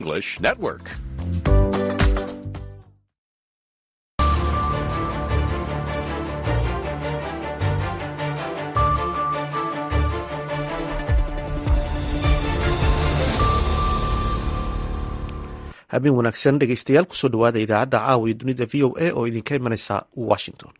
English Network. habeen wanaagsan dhegeystayaal kusoo dhawaada idaacadda caawa iyo dunida v o a oo idinka imanaysa washington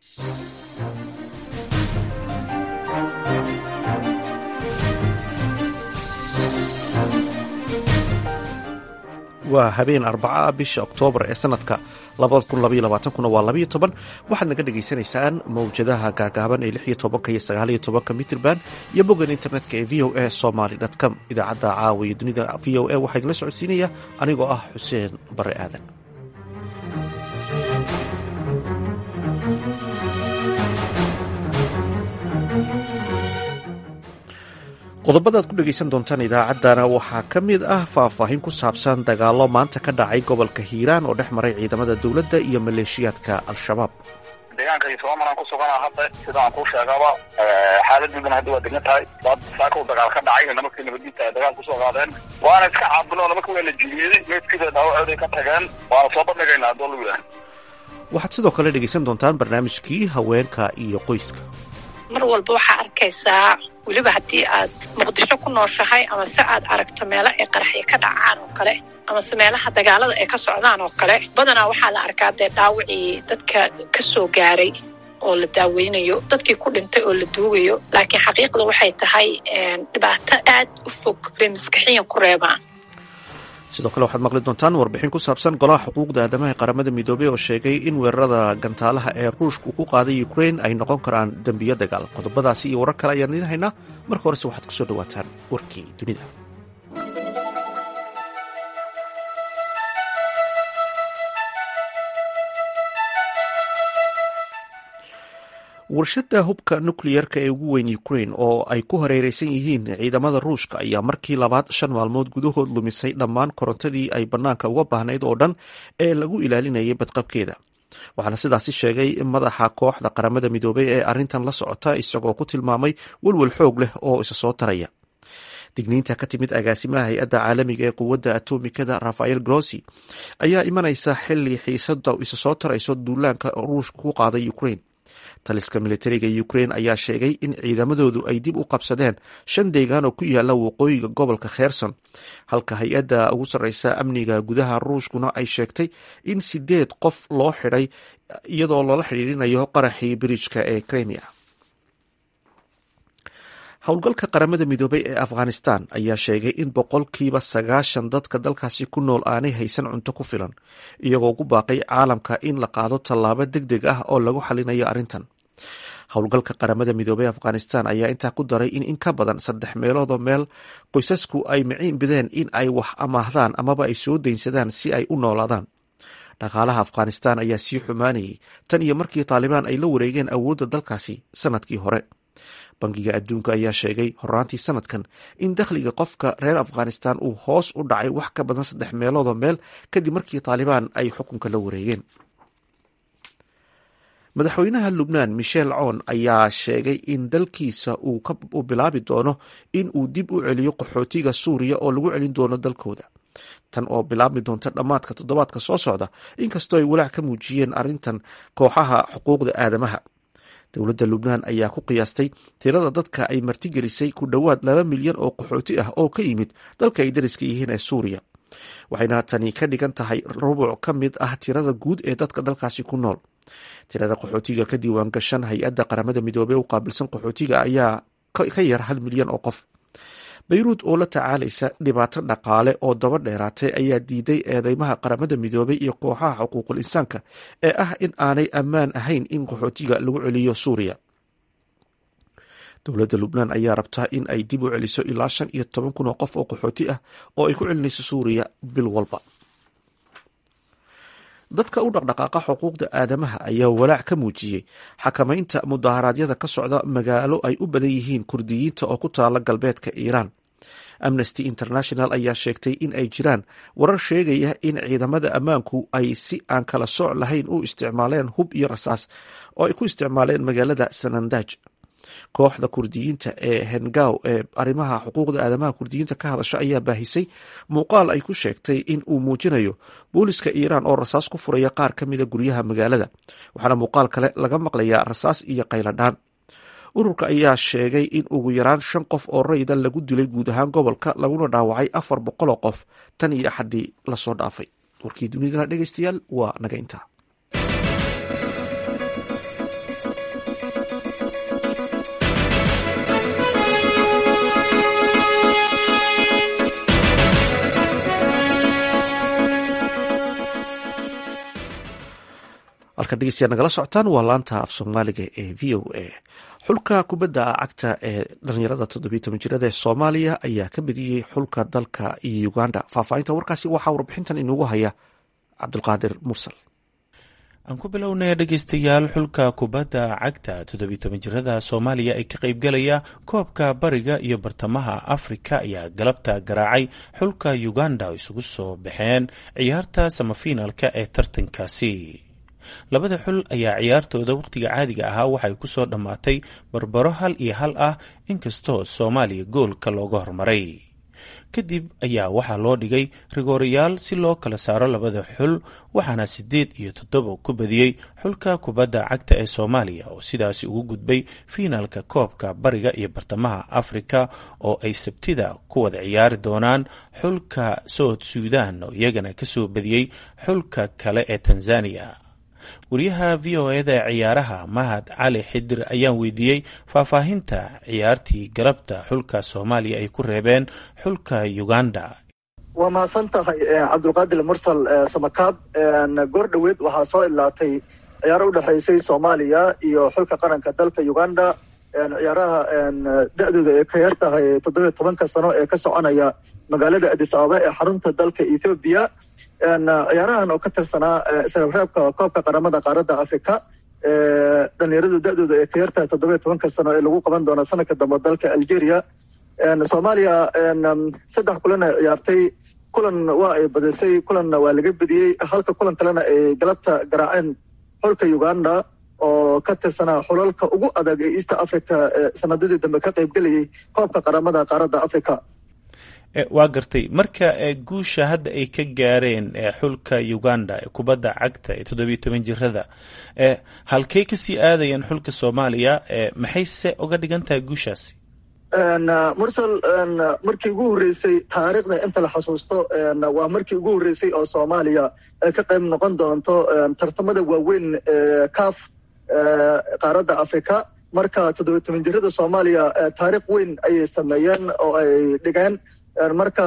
waa habeen arbaca bisha oktoobar ee sanadka kuna waa labayo toban waxaad naga dhagaysanaysaan mawjadaha gaagaaban ee lixiyo tobanka iyo sagaaliyo tobanka mitrban iyo boggan internetka ee v o a somaly com idaacadda caawa iyo dunida v o a waxaa idinla socodsiinaya anigoo ah xuseen bare aadan qodobadaad ku dhegaysan doontaan idaacaddana waxaa ka mid ah faahfaahin ku saabsan dagaallo maanta ka dhacay gobolka hiiraan oo dhex maray ciidamada dowladda iyo maleeshiyaadka al-shabaab deegaanka somalan ku sugana hadda sida aan kuu sheegaba xaaladoodan hadda waa degan tahay dad saaka u dagaal ka dhacay nimankii nabaddiinta ay dagaal kusoo qaadeen waana iska caabino nimanka waa la jiiyeeday meydkiida dhaawacooday ka tageen waana soo bandhigaynaa haddoo lagu yahay waxaad sidoo kale dhegaysan doontaan barnaamijkii haweenka iyo qoyska mar walba waxaa arkaysaa weliba haddii aad muqdisho ku nooshahay ama se aad aragto meelo ay qaraxyo ka dhacaan oo kale amase meelaha dagaalada ay ka socdaan oo kale badanaa waxaa la arkaa dee dhaawacii dadka ka soo gaaray oo la daaweynayo dadkii ku dhintay oo la duugayo laakiin xaqiiqda waxay tahay dhibaato aad u fog bay maskaxiyan ku reebaan sidoo kale waxaad maqli doontaan warbixin ku saabsan golaha xuquuqda aadamaha ee qaramada midoobey oo sheegay in weerarada gantaalaha ee ruushka ku qaaday ukrain ay noqon karaan dembiyo dagaal qodobadaasi iyo warar kale ayaan idiin haynaa marka horese waxaad kusoo dhawaataan warkii dunida warshada hubka nukleyerka ee ugu weyn ukrain oo ay ku hareereysan yihiin ciidamada ruushka ayaa markii labaad shan maalmood gudahood lumisay dhammaan korontadii ay bannaanka uga baahnayd oo dhan ee lagu ilaalinayay badqabkeeda waxaana sidaasi sheegay madaxa kooxda qaramada midoobey ee arrintan la socota isagoo ku tilmaamay welwel xoog leh oo isa soo taraya digniinta ka timid agaasimaha hay-adda caalamiga ee quwadda atomikada rafael grossi ayaa imanaysa xili xiisada isa soo tarayso duulaanka ruushka ku qaaday ukrain taliska militariga ukrain ayaa sheegay in ciidamadoodu ay dib u qabsadeen shan deegaan oo ku yaala waqooyiga gobolka kherson halka hay-adda ugu sarreysa amniga gudaha ruushkuna ay sheegtay in sideed qof loo xidhay iyadoo loola xidhiirinayo qaraxii birijka ee kremia howlgalka qaramada midoobey ee afghanistan ayaa sheegay in boqolkiiba sagaashan dadka dalkaasi ku nool aanay haysan cunto ku filan iyagoo ugu baaqay caalamka in la qaado tallaabo deg deg ah oo lagu xalinayo arrintan howlgalka qaramada midoobey afghanistan ayaa intaa ku daray in in ka badan saddex meeloodoo meel qoysasku ay miciin bideen in ay wax amaahdaan amaba ay soo daynsadaan si ay u noolaadaan dhaqaalaha afghanistan ayaa sii xumaanayay tan iyo markii taalibaan ay la wareegeen awoodda dalkaasi sanadkii hore bangiga adduunka ayaa sheegay horaantii sanadkan in dakhliga qofka reer afghanistan uu hoos u dhacay wax ka badan saddex meeloodoo meel kadib markii taalibaan ay xukunka la wareegeen madaxweynaha lubnaan michel coon ayaa sheegay in dalkiisa uu bilaabi doono in uu dib u celiyo qaxootiga suuriya oo lagu celin doono dalkooda tan oo bilaabmi doonta dhammaadka toddobaadka soo socda inkastoo ay walaac ka muujiyeen arrintan kooxaha xuquuqda aadamaha dowladda lubnaan ayaa ku qiyaastay tirada dadka ay martigelisay ku dhowaad laba milyan oo qaxooti ah oo ka yimid dalka ay dariska yihiin ee suuriya waxayna tani ka dhigan tahay rubuc ka mid ah tirada guud ee dadka dalkaasi ku nool tirada qaxootiga ka diiwaan gashan hay-adda qaramada midoobey u qaabilsan qaxootiga ayaa ka yar hal milyan oo qof bayruud oo la tacaalaysa dhibaato dhaqaale oo daba dheeraatay ayaa diiday eedeymaha qaramada midoobey iyo kooxaha xuquuqul insaanka ee ah in aanay ammaan ahayn in qaxootiga lagu celiyo suuriya dowladda lubnaan ayaa rabtaa in ay dib u celiso ilaa shan iyo toban kun oo qof oo qaxooti ah oo ay ku celinayso suuriya bil walba dadka u dhaqdhaqaaqa xuquuqda aadamaha ayaa walaac ka muujiyey xakamaynta mudaharaadyada ka socda magaalo ay u badan yihiin kurdiyiinta oo ku taala galbeedka iiraan amnesty international ayaa sheegtay in ay jiraan warar sheegaya in ciidamada ammaanku ay si aan kala sooc lahayn u isticmaaleen hub iyo rasaas oo ay ku isticmaaleen magaalada sanandaj kooxda kurdiyiinta ee hengaw ee arrimaha xuquuqda aadamaha kurdiyiinta ka hadasha ayaa baahisay muuqaal ay ku sheegtay in uu muujinayo booliska iiraan oo rasaas ku furaya qaar ka mida guryaha magaalada waxaana muuqaal kale laga maqlayaa rasaas iyo qayladhaan ururka ayaa sheegay in ugu yaraan shan qof oo rayda lagu dilay guud ahaan gobolka laguna dhaawacay afar boqoloo qof tan iyo axaddii lasoo dhaafay warkii dunidana dhegeystayaal waa naga intaa halkan dhegeystayaal nagala socotaan waa laanta af soomaaliga ee v o a xulka kubadda cagta ee dhalinyarada toddobiyo toban jirada ee soomaaliya ayaa ka badiyey xulka dalka iyo uganda faahfaahinta warkaasi waxaa warbixintan inugu haya cabdulqaadir mursal aan ku bilownay dhegeystayaal xulka kubadda cagta toddobiyo toban jirada soomaaliya ee ka qaybgalaya koobka bariga iyo bartamaha afrika ayaa galabta garaacay xulka uganda oo isugu soo baxeen ciyaarta samafiinalka ee tartankaasi labada xul ayaa ciyaartooda wakhtiga caadiga ahaa waxay ku soo dhammaatay barbaro hal iyo hal ah inkastoo soomaaliya goolka looga hormaray kadib ayaa waxaa loo dhigay rigoorayaal si loo kala saaro labada xul waxaana siddeed iyo toddoba ku badiyey xulka kubadda cagta ee soomaaliya oo sidaasi ugu gudbay fiinaalka koobka bariga iyo bartamaha afrika oo ay sabtida ku wada ciyaari doonaan xulka south suudan oo iyagana kasoo badiyey xulka kale ee tanzania wariyaha v o eda ee ciyaaraha mahad cali xidir ayaan weydiiyey faahfaahinta ciyaartii galabta xulka soomaaliya ay ku reebeen xulka uganda waa mahadsan tahay cabdulqaadir mursal samakaab goor dhoweed waxaa soo idlaatay ciyaaro udhexaysay soomaaliya iyo xulka qaranka dalka uganda ciyaaraha da-dooda ay ka yar tahay toddobiyo tobanka sano ee ka soconaya magaalada adis ababa ee xarunta dalka ethoobiya ciyaarahan oo ka tirsanaa isreebreebka koobka qaramada qaaradda africa dhalinyaradu da-dooda ay ka yar tahay toddobiyo tobanka sano ee lagu qaban doono sanadka dambe dalka algeria soomaaliya saddex kulan ay ciyaartay kulan waa ay badisay kulanna waa laga bediyey halka kulan kalena ay galabta garaaceen xulka uganda oo ka tirsanaa xulalka ugu adag ee east africa sanadadii dambe ka qaybgelayay koobka qaramada qaaradda africa waa gartay marka guusha hadda ay ka gaareen xulka uganda ee kubadda cagta ee toddobiyo toban jirada halkey kasii aadayeen xulka soomaaliya maxay se uga dhigan tahay guushaasi mursal markii ugu horreysay taariikhda inta la xasuusto waa markii ugu horreysay oo soomaaliya ay ka qayb noqon doonto tartamada waaweyn ee caf qaaradda africa marka toddobiyo toban jirada soomaaliya taariikh weyn ayay sameeyeen oo ay dhigeen marka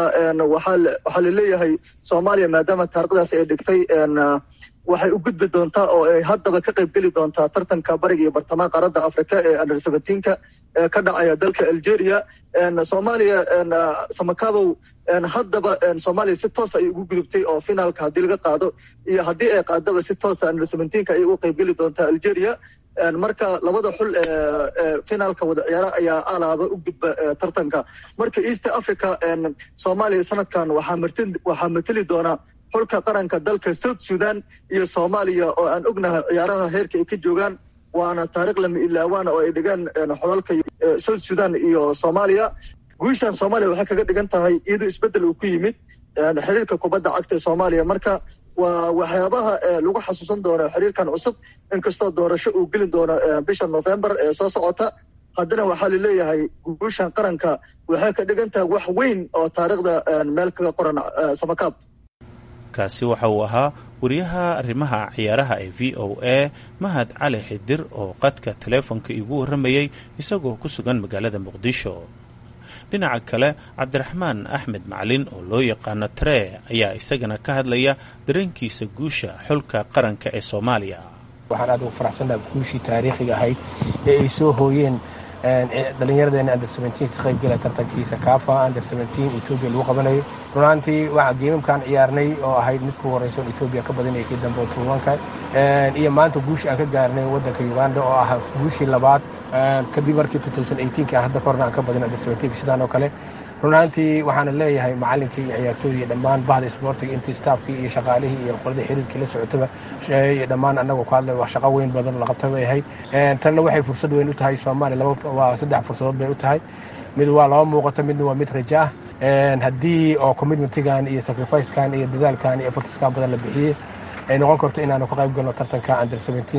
waxaa laleeyahay soomaaliya maadaama taarikhdaas ay dhigtay waxay u gudbi doontaa oo ay haddaba ka qayb geli doontaa tartanka bariga iyo bartamaha qaaradda africa ee under seventeenka ee ka dhacaya dalka algeria soomaaliya samakabow haddaba soomaaliya si toos ayay ugu gudubtay oo finaalka haddii laga qaado iyo haddii ay qaadaba si toosa under seventeenka ayay uga qayb geli doontaa algeria marka labada xul ee finaalka wada ciyaara ayaa alaaba u gudba tartanka marka east africa soomaaliya sanadkan waxaa mateli doonaa xulka qaranka dalka south sudan iyo soomaaliya oo aan ognahay ciyaaraha heerka ay ka joogaan waana taariikh lama ilaawaana oo ay dhigaan xulalka south sudan iyo soomaaliya guushan soomaaliya waxay kaga dhigan tahay iyadoo isbeddel uu ku yimid xiriirka kubadda cagta ee soomaaliya marka waa waxyaabaha lagu xasuusan doono xiriirkan cusub inkastoo doorasho uu geli doono bisha november ee soo socota haddana waxaa laleeyahay guushan qaranka waxay ka dhigan tahay wax weyn oo taariikhda meel kaga qoran samakaab kaasi waxa uu ahaa wariyaha arrimaha ciyaaraha ee v o a mahad cali xidir oo qadka taleefonka iigu warramayey isagoo ku sugan magaalada muqdisho dhinaca kale cabdiraxmaan axmed macalin oo loo yaqaano tree ayaa isagana ka hadlaya dareenkiisa guusha xulka qaranka ee soomaaliya waxaan aad ugu faraxsannaha guushii taariikhiga ahayd ee ay soo hooyeen dhallinyaradeena under seventeen ka qayb gala tartankiisa kaafa under seventeen etoobiya lagu qabanayo runaantii waxa geemamkaan ciyaarnay oo ahayd mid ku horeysa on etoobiya ka badanaya kii dambe oo tuubanka iyo maanta guushi aan ka gaarnay waddanka uganda oo ah guushii labaad kadib markii two thousand eighteenki aan hadda korna aan ka badin under seventeenka sidaan oo kale run ahaantii waxaana leeyahay macalinkii iyo ciyaartooyii iyo dhammaan bahda isboortiga intii staafkii iyo shaqaalihii iyo qoladii xiriirkii la socotaba iyo dhammaan annagoo ku hadlay wax shaqo weyn badan la qabta bay ahayd tanna waxay fursad weyn u tahay soomaaliya laba waa saddex fursadood bay u tahay mid waa laba muuqato midna waa mid raja ah haddii oo commitmentigan iyo sacrificekan iyo dadaalkan iyo effortskan badan la bixiyey ay noqon karto inaanu ka qayb galno tartanka under seventeen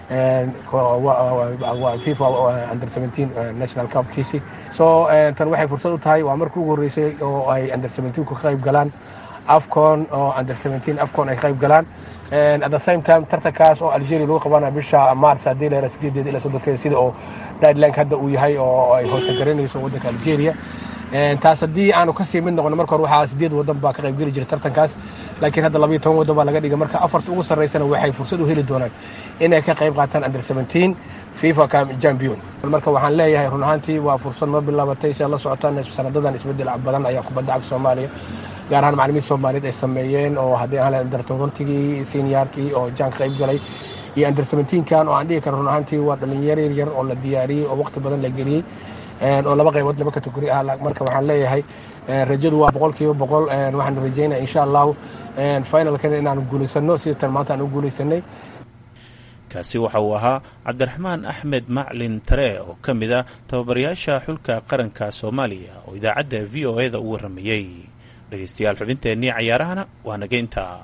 fifa under seventeen national cupkiisi so tan waxay fursad u tahay waa markii ugu horreysay oo ay under seventeen ka qayb galaan afcon oo under seventeen afcon ay ka qayb galaan at the same time tartankaas oo algeria lagu qabana bisha mars haddii la sideedeeda ilaa soddonkeeda sida oo guidelineka hadda uu yahay oo ay hoosta garanayso waddanka algeria taas haddii aanu kasii mid noqono marka hore waxaa sideed waddan baa ka qayb geli jiray tartankaas laakiin hadda labayo toban waddan baa laga dhigay marka afarta ugu sarreysana waxay fursad u heli doonaan inay ka qayb qaataan under seventeen fifa champion marka waxaan leeyahay run ahaantii waa fursad noo bilaabatay si aad la socotaan sanadadan isbedel badan ayaa kubadda cagta soomaaliya gaar ahaan macalimiinta soomaaliyeed ay sameeyeen oo haddii aan under tobantigii seniorkii oo jaan ka qayb galay iyo under seventeenkan oo aan dhihi karo run ahaantii waa dhalinyaro yar yar oo la diyaariyey oo waqti badan la geliyey oo laba qaybood laba kategori ah marka waxaan leeyahay rajadu waa boqol kiiba boqol waxaan rajeynaya insha allahu finalkana inaanu guulaysano sida tan maanta aan u guulaysanay kaasi waxa uu ahaa cabdiraxmaan axmed maclin tare oo ka mid ah tababarayaasha xulka qaranka soomaaliya oo idaacadda v o eda u warramayey dhegeystayaal xubinteennii cayaarahana waa naga intaa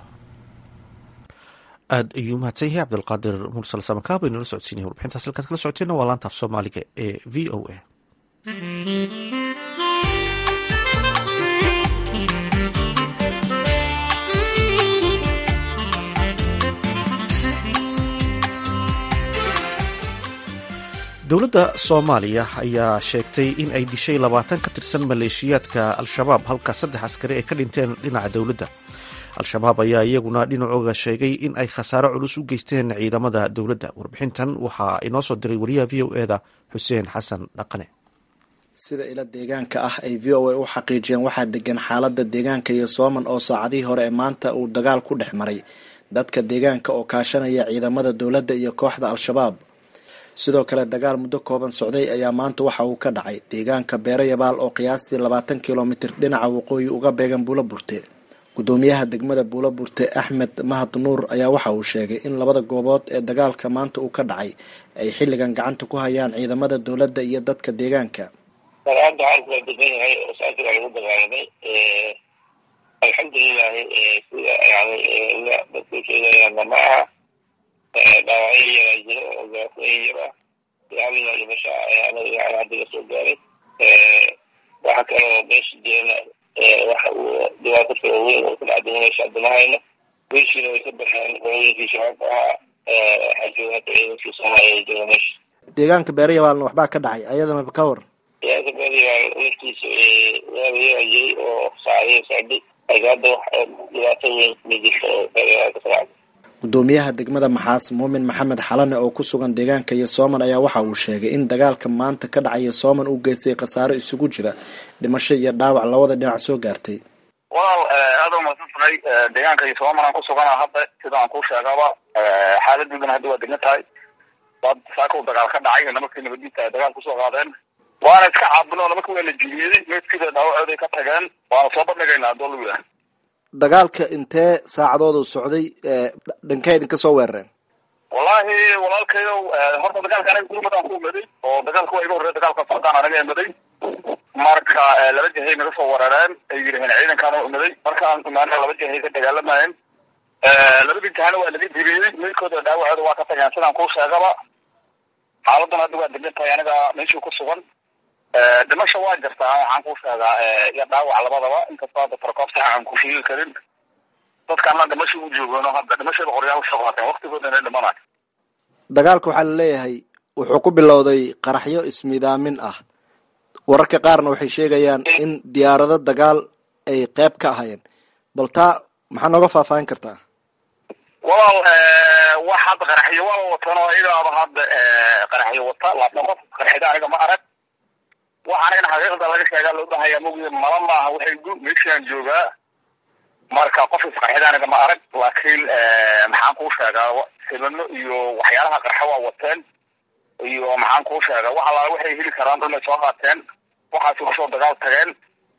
aad ayuu mahadsan yahay cabdilqaadir mursal samakaab aynala socodsiinaya warbixintaas halkaad kala socoteenna waa laantaaf soomaaliga ee v o a dowladda soomaaliya ayaa sheegtay in ay dishay labaatan ka tirsan maleeshiyaadka al-shabaab halka saddex askari ay ka dhinteen dhinaca dowladda al-shabaab ayaa iyaguna dhinacooga sheegay in ay khasaaro culus u geysteen ciidamada dowladda warbixintan waxaa inoo soo diray wariyaha v o eda xuseen xasan dhaqane sida ila deegaanka ah ay v o a u xaqiijiyeen waxaa degan xaalada deegaanka iyo sooman oo saacadihii hore ee maanta uu dagaal ku dhex maray dadka deegaanka oo kaashanaya ciidamada dowladda iyo kooxda al-shabaab sidoo kale dagaal muddo kooban socday ayaa maanta waxa uu ka dhacay deegaanka beero yabaal oo qiyaastii labaatan kilomitir dhinaca waqooyi uga beegan buulo burte gudoomiyaha degmada buulo burte axmed mahad nuur ayaa waxa uu sheegay in labada goobood ee dagaalka maanta uu ka dhacay ay xilligan gacanta ku hayaan ciidamada dowladda iyo dadka deegaanka dagaalda xaalku waa degan yahay oo saasi waa lagu dagaalamay alxamdulilahi sida yani dadku sheegayaanna ma aha dhaawacyo yaraa jiro oo gaafooyin yar ah yaalina dhimasho anaga yani hadda la soo gaaray waxa kaloo meesha jeena waxa uu dhibaato kala weyn oo ku dhacday meesha hadda ma hayno meeshiina way ka baxeen qolooyinkii shabaabka ahaa waxaa jooga hadda ciidankii soomaaliya jooga meesha deegaanka beero yabaalna waxbaa ka dhacay ayadana ka war ciidanka beerayaal laftiisa waabayaa jiray oo saacadihi socday laakiin hadda wax dhibaato weyn ma jirto oo beerayaal ka socda gudoomiyaha degmada maxaas muumin maxamed xalane oo ku sugan deegaanka iyo sooman ayaa waxa uu sheegay in dagaalka maanta ka dhacaya sooman uu geystay khasaaro isugu jira dhimasho iyo dhaawac labada dhinac soo gaartay walaal aada u mahadsantahay deegaanka iyo sooman aan ku sugana hadda sida aan kuu sheegaba xaaladdiidana hadda waa degan tahay dad saaka u dagaal ka dhacay nimankii nabadiinta ay dagaal kusoo qaadeen waana iska caabino nimanka waa la jiiyeeday meedkida dhaawacooday ka tageen waana soo bandhigaynaa haddoo lagu yahay dagaalka intee saacadoodu socday dhankay idinka soo weerareen wallahi walaalkayow horta dagaalka anaga gurmadaan ku imaday oo dagaalka waa iga horreya dagaalka socdaan anaga imaday marka laba jahay naga soo weerareen ay yidhaheen ciidankaan u imaday markaan imaana laba jahay ka dagaalamayeen labadii jahana waa laga diriyey meydkooda dhaawacooda waa ka tageen sidaan kuu sheegaba xaaladuna hadda waa degan tahay aniga meeshii ku sugan dhimasha waa jirtaa waxaan kuu sheegaa iyo dhaawac labadaba inkastoo hadda tarkoob sax aan ku sheegi karin dadkaana dhimasha u joogano hadda dhimashada qoryaal usoo qaateen waktigoodana dhimanayo dagaalka waxaa la leeyahay wuxuu ku bilowday qaraxyo ismidaamin ah wararka qaarna waxay sheegayaan in diyaarado dagaal ay qeyb ka ahayeen bal taa maxaa nooga faahfaahin kartaa walaal wax hadda qaraxyo waa watan oo idaaba hadda qaraxyo wata laakiin qof qaraxyada aniga ma arag waxa anigana xaqiiqda laga sheegaa loo bahaya mogi mala maaha waxay gu meeshaan joogaa marka qof isqarxida aniga ma arag laakiin maxaan kuu sheegaa sibano iyo waxyaalaha qarxa waa wateen iyo maxaan kuu sheegaa wax allaala waxay heli karaan dhulmay soo qaateen waxaasi kusoo dagaal tageen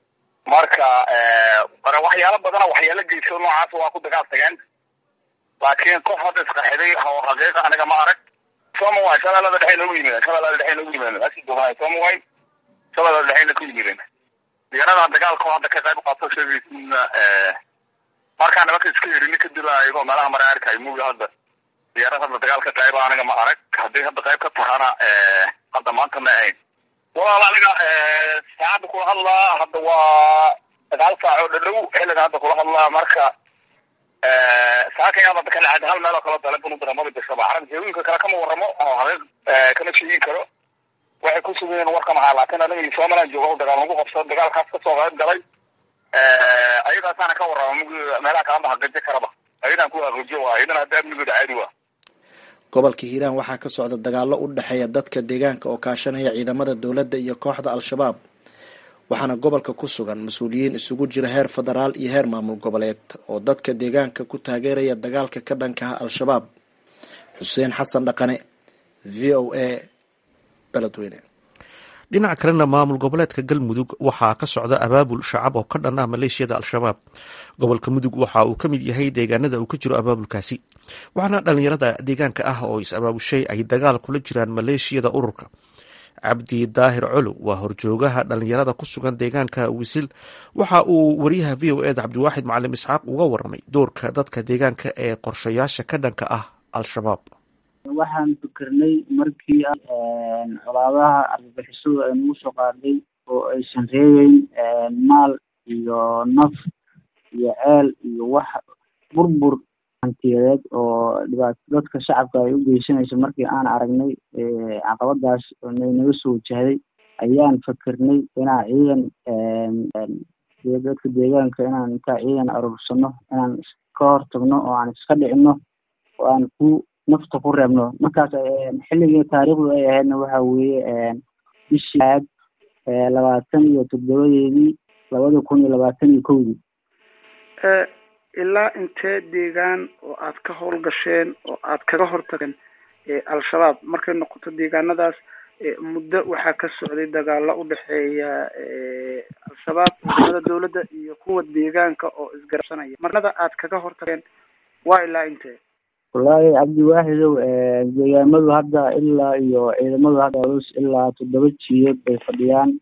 marka waxyaalo badana waxyaalo geyso noocaas waa ku dagaal tageen laakiin qof hadda isqaxiday oo xaqiiqa aniga ma arag somaway shabeellada dhexe noogu yimideen shabeellada dhexe noogu yimideen meeshii duqaay somaway shabeellada dhexeyna ku yimideen diyaarada dagaalka oo hadda ka qayb qaato sheegaysiina markaa nimanka iska yerini kadib ayagoo meelaha mara arkay muuga hadda diyaarad hadda dagaal ka qayba aniga ma arag haddii hadda qayb ka tahana hadda maanta ma ahayn walaal aniga saacadda kula hadlaa hadda waa sagaal saac oo dhadhow xilliga hadda kula hadlaa marka saakaya hadda kala cad hal meel oo kala dalebun udira maba jirtaba carab jeewinka kale kama waramo oo haqiiq kama sheegin karo waxay ku sugan yihiin warka maxaa laakiin aniga somaliland jooga dagaal lagu qabsado dagaalkaas kasoo qayb galay ayadaasaana ka warrama mug meelaha kalama haqajo karaba ayadaan ku haqajo waa ayadana hadda amnigooda caadi waa gobolka hiiraan waxaa ka socda dagaallo u dhexeeya dadka deegaanka oo kaashanaya ciidamada dowladda iyo kooxda al-shabaab waxaana gobolka ku sugan mas-uuliyiin isugu jira heer federaal iyo heer maamul goboleed oo dadka deegaanka ku taageeraya dagaalka ka dhankaha al-shabaab xuseen xasan dhaqane v o a beledweyne dhinaca kalena maamul goboleedka galmudug waxaa ka socda abaabul shacab oo ka dhan ah maleeshiyada al-shabaab gobolka mudug waxa uu ka mid yahay deegaanada uu ka jiro abaabulkaasi waxaana dhalinyarada deegaanka ah oo is-abaabushay ay dagaal kula jiraan maleeshiyada ururka cabdi daahir colow waa horjoogaha dhalinyarada ku sugan deegaanka wisil waxa uu wariyaha v o eda cabdiwaaxid macalim isxaaq uga waramay doorka dadka deegaanka ee qorshayaasha ka dhanka ah al-shabaab waxaan fikirnay markii colaadaha argagixisadu ay nagu soo qaadhay oo aysan reebeyn maal iyo naf iyo ceel iyo wax burbur hantiyadeed oo dhibaato dadka shacabka ay u geysanayso markii aan aragnay caqabadaas naga soo wajahday ayaan fikirnay inaan ciidan dadka deegaanka inaan intaa ciidan aruursano inaan ka hortagno oo aan iska dhicino oo aan ku nafta ku reebno markaas xilligii taariikhdu ay ahaydna waxa weeye bishii aad labaatan iyo toddobadeedii labada kun iyo labaatan iyo kowdii ilaa intee deegaan oo aad ka howlgasheen oo aad kaga hortageen al-shabaab markay noqoto deegaanadaas muddo waxaa ka socday dagaalo u dhexeeya al-shabaab ciidamada dowladda iyo kuwa deegaanka oo isgarabsanaya marnada aad kaga hortageen waa ilaa intee wallaahi cabdiwaaxidow deegaamadu hadda ilaa iyo ciidamadu hadda culus ilaa toddoba jiyeed bay fadhiyaan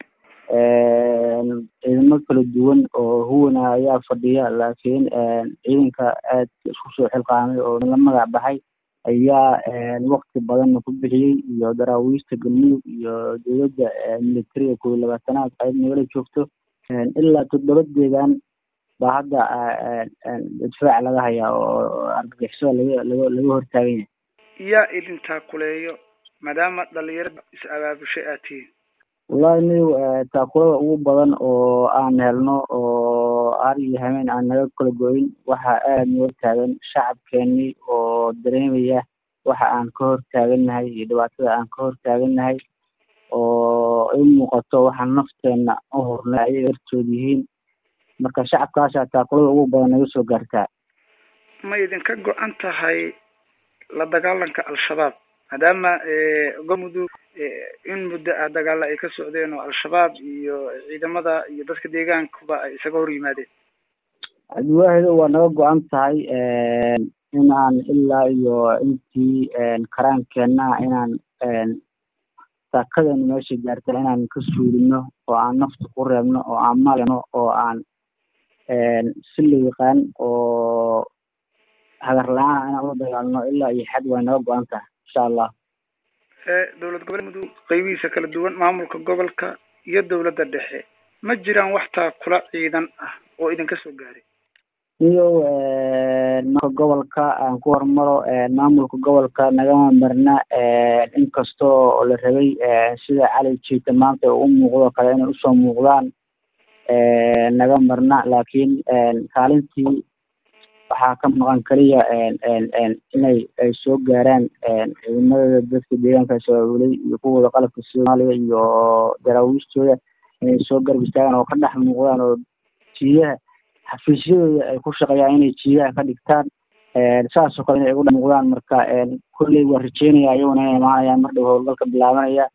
ciidamo kala duwan oo huwana ayaa fadhiya laakiin ciidanka aad isku soo xilqaamay oo la magac baxay ayaa wakti badanna ku bixiyey iyo daraawiista galmudug iyo dowladda militariga kow iyo labaatanaad qayb nagala joogto ilaa toddoba deegaan baa hadda difaac laga hayaa oo argagixisada laga laga laga hortaagan yahay yaa idintaa kuleeyo maadaama dhalinyarada is abaabushay aad tihiin wallahi niw taakulada ugu badan oo aan helno oo har iyo hameen aan naga kala goyn waxa aada noo taagan shacabkeenii oo dareemaya waxa aan ka hor taagannahay iyo dhibaatada aan ka hor taagannahay oo i muuqato waxaan nafteenna u hornay ayay hortood yihiin marka shacabkaasaa taakulada ugu badan naga soo gaartaa ma idinka go-an tahay la dagaalanka al-shabaab maadaama galmudug in muddo ah dagaalla ay ka socdeen oo al-shabaab iyo ciidamada iyo dadka deegaankuba ay isaga hor yimaadeen cabdiwaahido waa naga go-an tahay inaan ilaa iyo intii karaankeenna inaan saakadeena meesha gaarta inaan ka suulino oo aan nafta ku reebno oo aan malno oo aan si la yaqaan oo hagar la-aan inaan ula dagaalno ilaa iyo xad way naga go-an tahay insha allah dowlad gobolka mudug qaybihiisa kala duwan maamulka gobolka iyo dowladda dhexe ma jiraan wax taakula ciidan ah oo idinka soo gaaray iyo marka gobolka aan ku hormaro maamulka gobolka nagama marna inkastoo la rabay sida cali jiita maanta u muuqdo kale inay usoo muuqdaan naga marna laakiin kaalintii waxaa ka maqan keliya inay ay soo gaaraan ciidamada dadka deegaanka shabaabuley iyo kuwooda qalabka soomaaliya iyo daraawiistooda inay soo garab istaagaan oo ka dhex muuqdaan oo jiidaha xafiisyadooda ay ku shaqeeyaan inay jiidaha ka dhigtaan saasoo kale inay ugu dhex muuqdaan marka kolley waa rajeynaya iyaguna inay imaanayaan mar dhow howlgalka bilaabanaya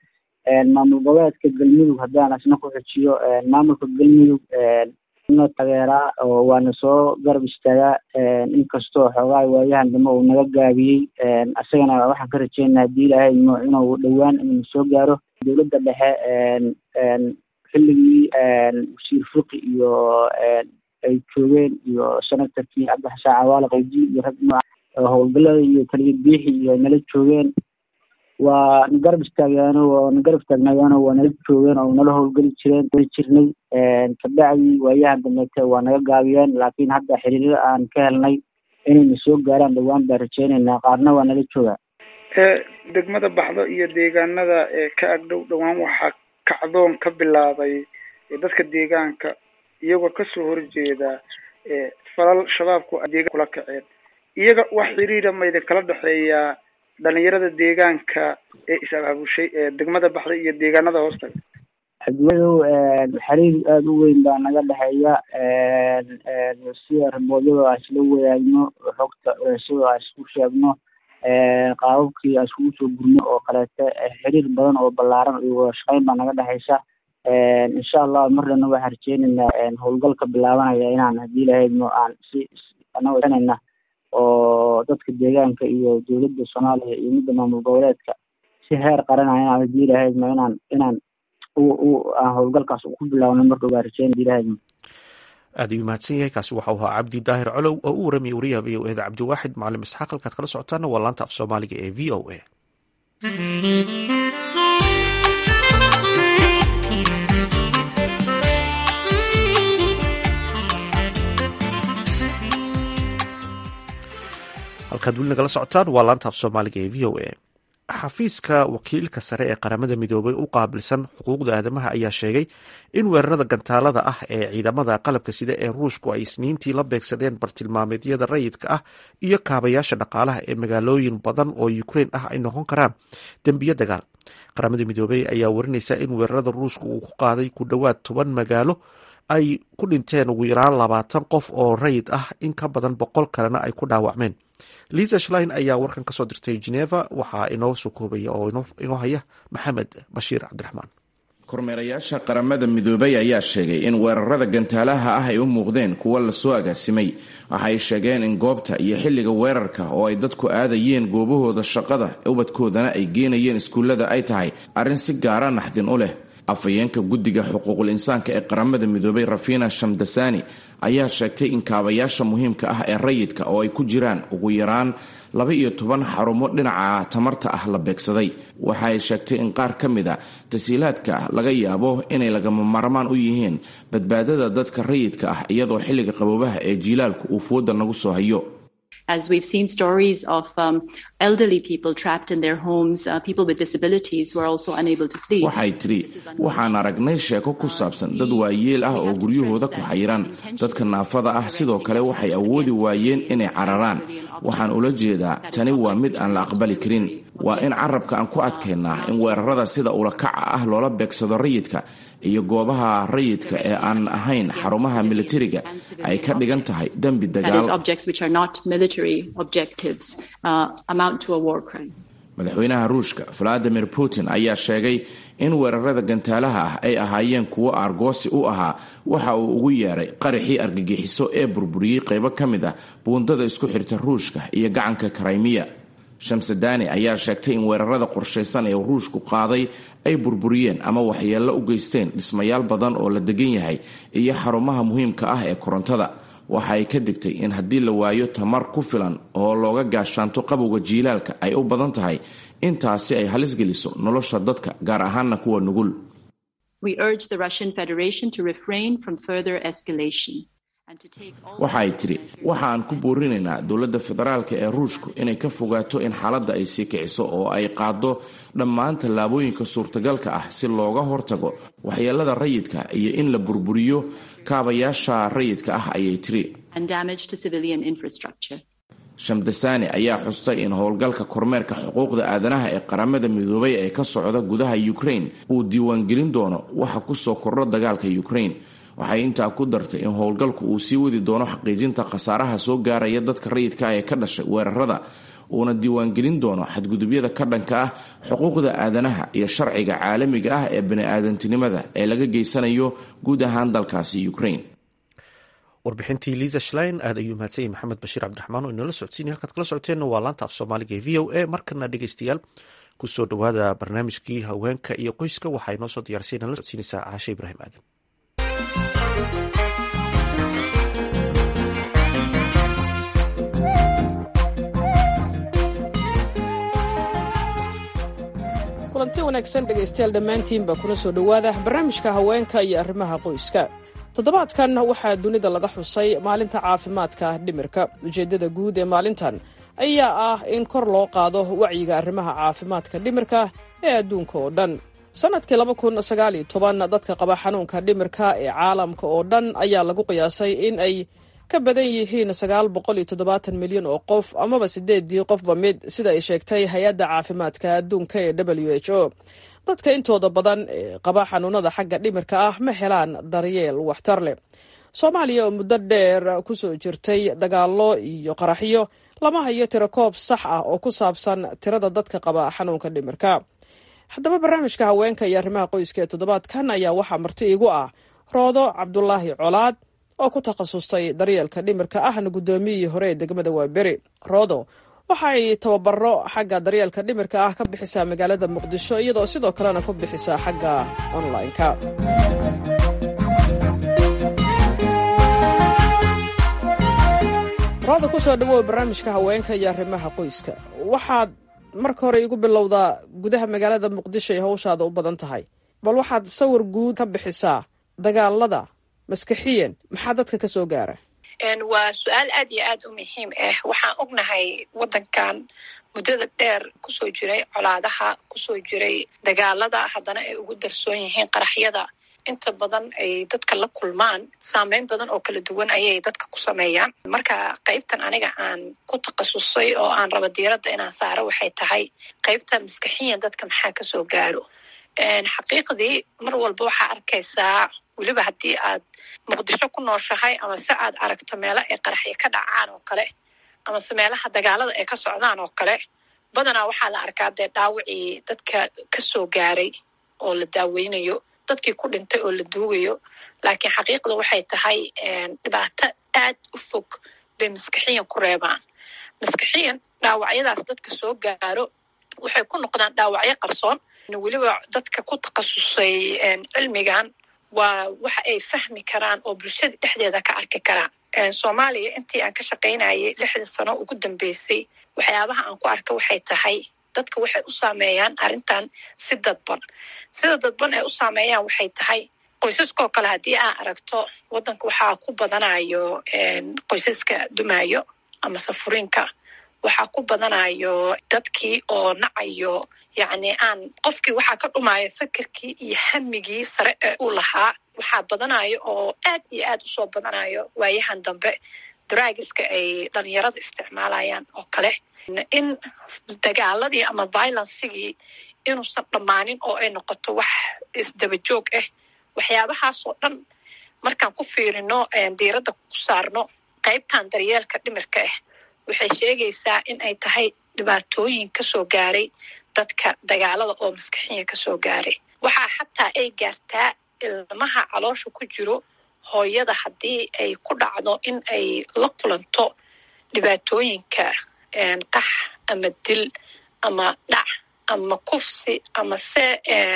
maamul goboleedka galmudug haddaan asna ku xujiyo maamulka galmudug na tageeraa oo waana soo garab istaagaa inkastoo xoogaa waayahan dambe uu naga gaabiyey isagana waxaan ka rajeynaa haddii ilaahay mo inuu dhowaan inuu soo gaaro dowladda dhexe xilligii wasiir fuqi iyo ay joogeen iyo senatorkii cabdixasaan cawaale qaydi iyo rag nooca howlgallada iyo taliya biixi iyo nala joogeen waa na garab istaagaano waa na garab istaagnayaano waa nala joogeen oo nala howlgeli jireen jirnay kabacdii waayahan dambeete waa naga gaabiyeen laakiin hadda xiriirada aan ka helnay inayna soo gaaraan dhowaan baan rajeyneynaa qaarna waa nala joogaa degmada baxdo iyo deegaanada ka agdhow dhowaan waxaa kacdoon ka bilaabay dadka deegaanka iyagoo kasoo horjeeda falal shabaabku deegaan kula kaceen iyaga wax xiriira mayda kala dhexeeyaa dhalinyarada deegaanka ee is-abaabushay ee degmada baxday iyo deegaanada hoostaga xadwadow xiriir aada u weyn baa naga dhexeeya sida raboodyada aan isla wadaagno xogta sida aan isku sheegno qaababkii aan iskugu soo gurno oo kaleete xiriir badan oo ballaaran iyo wada shaqeyn baa naga dhexeysa insha allah marnana waxaan rajeyneynaa howlgalka bilaabanaya inaan haddii lahaydno aan si anaganayna oo dadka deegaanka iyo dowladda soomaaliya iyo midda maamul goboleedka si heer qaranaya inaan haddii lahaydno inaan inaan aan howlgalkaas ku bilaabno marka waa rajeyn hadii lahaydno aad ayuu mahadsan yahay kaasi waxau ahaa cabdi daahir colow oo u waramaya wariyaha v o eda cabdiwaaxid macalin isxaaq halkaad kala socotaana waa laanta af soomaaliga ee v o a halkaad weli nagala socotaan waa laanta af soomaaliga ee v o a xafiiska wakiilka sare ee qaramada midoobay u qaabilsan xuquuqda aadamaha ayaa sheegay in weerarada gantaalada ah ee ciidamada qalabka sida ee ruushku ay isniintii la beegsadeen bartilmaameedyada rayidka ah iyo kaabayaasha dhaqaalaha ee magaalooyin badan oo ukrein ah ay noqon karaan dembiyo dagaal qaramada midoobey ayaa warinaysa in weerarada ruushka uu ku qaaday ku dhowaad toban magaalo ay ku dhinteen ugu yaraan labaatan qof oo rayid ah in ka badan boqol kalena ay ku dhaawacmeen liisa shlein ayaa warkan kasoo dirtay geneva waxaa inoo soo koobaya oo inoo haya maxamed bashiir cabdiraxmaan kormeerayaasha qaramada midoobay ayaa sheegay in weerarada gantaalaha ah ay u muuqdeen kuwo lasoo agaasimay waxay sheegeen in goobta iyo xilliga weerarka oo ay dadku aadayeen goobahooda shaqada ubadkoodana ay geenayeen iskuullada ay tahay arrin si gaara naxdin u leh afhayeenka guddiga xuquuqul insaanka ee qaramada midoobay rafina shamdasani ayaa sheegtay in kaabayaasha muhiimka ah ee rayidka oo ay ku jiraan ugu yaraan laba iyo toban xarumo dhinaca tamarta ah la beegsaday waxa ay sheegtay in qaar ka mid a tasiilaadka laga yaabo inay lagama maarmaan u yihiin badbaadada dadka rayidka ah iyadoo xilliga qaboobaha ee jiilaalku uu fooda nagu soo hayo as we've seen stories of um, elderly people trapped in their homes, uh, people with disabilities who are also unable to flee. waxay tidhi waxaan aragnay sheeko ku saabsan dad waayeel ah oo guryahooda ku xayiran dadka naafada ah sidoo kale waxay awoodi waayeen inay cararaan waxaan ula jeedaa tani waa mid aan la aqbali karin waa in carabka aan ku adkaynaa in weerarada sida ulakaca ah loola beegsado rayidka iyo goobaha rayidka ee aan ahayn xarumaha militariga ay ka dhigan tahay dembi dagaal madaxweynaha ruushka valadimir putin ayaa sheegay in weerarada gantaalaha ah ay ahaayeen kuwo aargoosi u ahaa waxa uu ugu yeeray qaraxii argagixiso ee burburiyey qaybo ka mid ah buundada isku xirta ruushka iyo gacanka karaymiya shamsadani ayaa sheegtay in weerarada qorshaysan ee ruushku qaaday ay burburiyeen ama waxyeello u geysteen dhismayaal badan oo la degan yahay iyo xarumaha muhiimka ah ee korontada waxa ay ka digtay in haddii la waayo tamar ku filan oo looga gaashaanto qabowga jiilaalka ay u badan tahay intaasi ay halis geliso nolosha dadka gaar ahaana kuwa nugul waxa ay tidhi waxa aan ku boorinaynaa dowladda federaalka ee ruushku inay ka fogaato in xaaladda ay sii kiciso oo ay qaado dhammaan tallaabooyinka suurtagalka ah si looga hortago waxyeelada rayidka iyo in la burburiyo kaabayaasha rayidka ah ayay tiri shamdasani ayaa xustay in howlgalka kormeerka xuquuqda aadanaha ee qaramada midoobay ee ka socda gudaha ukraine uu diiwaangelin doono waxa kusoo kordho dagaalka ukraine waxay intaa ku dartay in howlgalku uu sii wadi doono xaqiijinta khasaaraha soo gaaraya dadka rayidka ah ee ka dhashay weerarada uuna diiwaangelin doono xadgudubyada ka dhanka ah xuquuqda aadanaha iyo sharciga caalamiga ah ee bani-aadantinimada ee laga geysanayo guud ahaan dalkaasi ukraine warbixintii liisa shlein aad ayuu mahadsanyay maxamed bashiir cabdiraxmaan oo inala socodsiinay halkaad kala socoteenna waa laanta af soomaaliga ee v o a markana dhegeystayaal kusoo dhowaada barnaamijkii haweenka iyo qoyska waxaa inoo soo diyaarsay inala socodsiinaysaa caashe ibraahim aadan kulanti wanaagsan dhegaystayaal dhammaantiinba kuna soo dhowaada barnaamijka haweenka iyo arrimaha qoyska toddobaadkan waxaa dunida laga xusay maalinta caafimaadka dhimirka ujeeddada guud ee maalintan ayaa ah in kor loo qaado wacyiga arrimaha caafimaadka dhimirka ee adduunka oo dhan sannadkii laba kun sagaal iyo toban dadka qaba xanuunka dhimirka ee caalamka oo dhan ayaa lagu qiyaasay in ay ka badan yihiin sagaal boqol iyo toddobaatan milyan oo qof amaba sideedii qofba mid sida ay sheegtay hay-adda caafimaadka adduunka ee w h o dadka intooda badan ee qaba xanuunada xagga dhimirka ah ma helaan daryeel waxtar leh soomaaliya oo muddo dheer ku soo jirtay dagaallo iyo qaraxyo lama hayo tirakoob sax ah oo ku saabsan tirada dadka qaba xanuunka dhimirka haddaba barnaamijka haweenka iyo arrimaha qoyska ee toddobaadkan ayaa waxaa marti iigu ah roodo cabdulaahi colaad oo ku takhasustay daryeelka dhimirka ahna guddoomiyihii hore ee degmada waaberi roodo waxay tababaro xagga daryeelka dhimirka ah ka bixisaa magaalada muqdisho iyadoo sidoo kalena ku bixisaa xagga online-ka rooda kusoo dhawow barnaamijka haweenka iyo arrimaha qoyska waxaad marka hore igu bilowdaa gudaha magaalada muqdisho ay hawshaada u badan tahay bal waxaad sawir guud ka bixisaa dagaalada maskaxiyan maxaa dadka ka soo gaara waa su-aal aad iyo aad u muhiim ah waxaan ognahay waddankan muddada dheer kusoo jiray colaadaha kusoo jiray dagaalada haddana ay ugu darsoon yihiin qaraxyada inta badan ay dadka la kulmaan saameyn badan oo kala duwan ayay dadka ku sameeyaan marka qaybtan aniga aan ku takhasusay oo aan raba diiradda inaan saaro waxay tahay qaybta maskaxiyan dadka maxaa kasoo gaaro xaqiiqdii mar walba waxaa arkaysaa weliba haddii aad muqdisho ku nooshahay ama se aad aragto meelo ay qaraxyo ka dhacaan oo kale amase meelaha dagaalada ay ka socdaan oo kale badanaa waxaa la arkaa dee dhaawacii dadka kasoo gaaray oo la daaweynayo dadkii ku dhintay oo la duugayo laakiin xaqiiqda waxay tahay dhibaato aad u fog bay maskaxiyan ku reebaan maskaxiyan dhaawacyadaas dadka soo gaaro waxay ku noqdaan dhaawacyo qarsoon weliba dadka ku takhasusay cilmigan waa waxa ay fahmi karaan oo bulshada dhexdeeda ka arki karaan soomaaliya intii aan ka shaqaynayay lixda sano ugu dambeysay waxyaabaha aan ku arka waxay tahay dadka waxay u saameeyaan arrintan si dadban sida dadban ay u saameeyaan waxay tahay qoysaskoo kale haddii aan aragto waddanka waxaa ku badanayo qoysaska dumaayo ama safuriinka waxaa ku badanayo dadkii oo nacayo yacni aan qofkii waxaa ka dhumaayo fikirkii iyo hamigii sare ee uu lahaa waxaa badanayo oo aad iyo aad usoo badanayo waayahan dambe draagiska ay dhalinyarada isticmaalayaan oo kale in dagaaladii ama violencigii inuusan dhammaanin oo ay noqoto wax isdaba joog ah waxyaabahaasoo dhan markaan ku fiirino diiradda ku saarno qaybtan daryeelka dhimirka ah waxay sheegaysaa in ay tahay dhibaatooyin kasoo gaaray dadka dagaalada oo maskaxiya kasoo gaaray waxaa xataa ay gaartaa ilmaha caloosha ku jiro hooyada haddii ay ku dhacdo in ay la kulanto dhibaatooyinka qax ama dil ama dhac ama kufsi ama se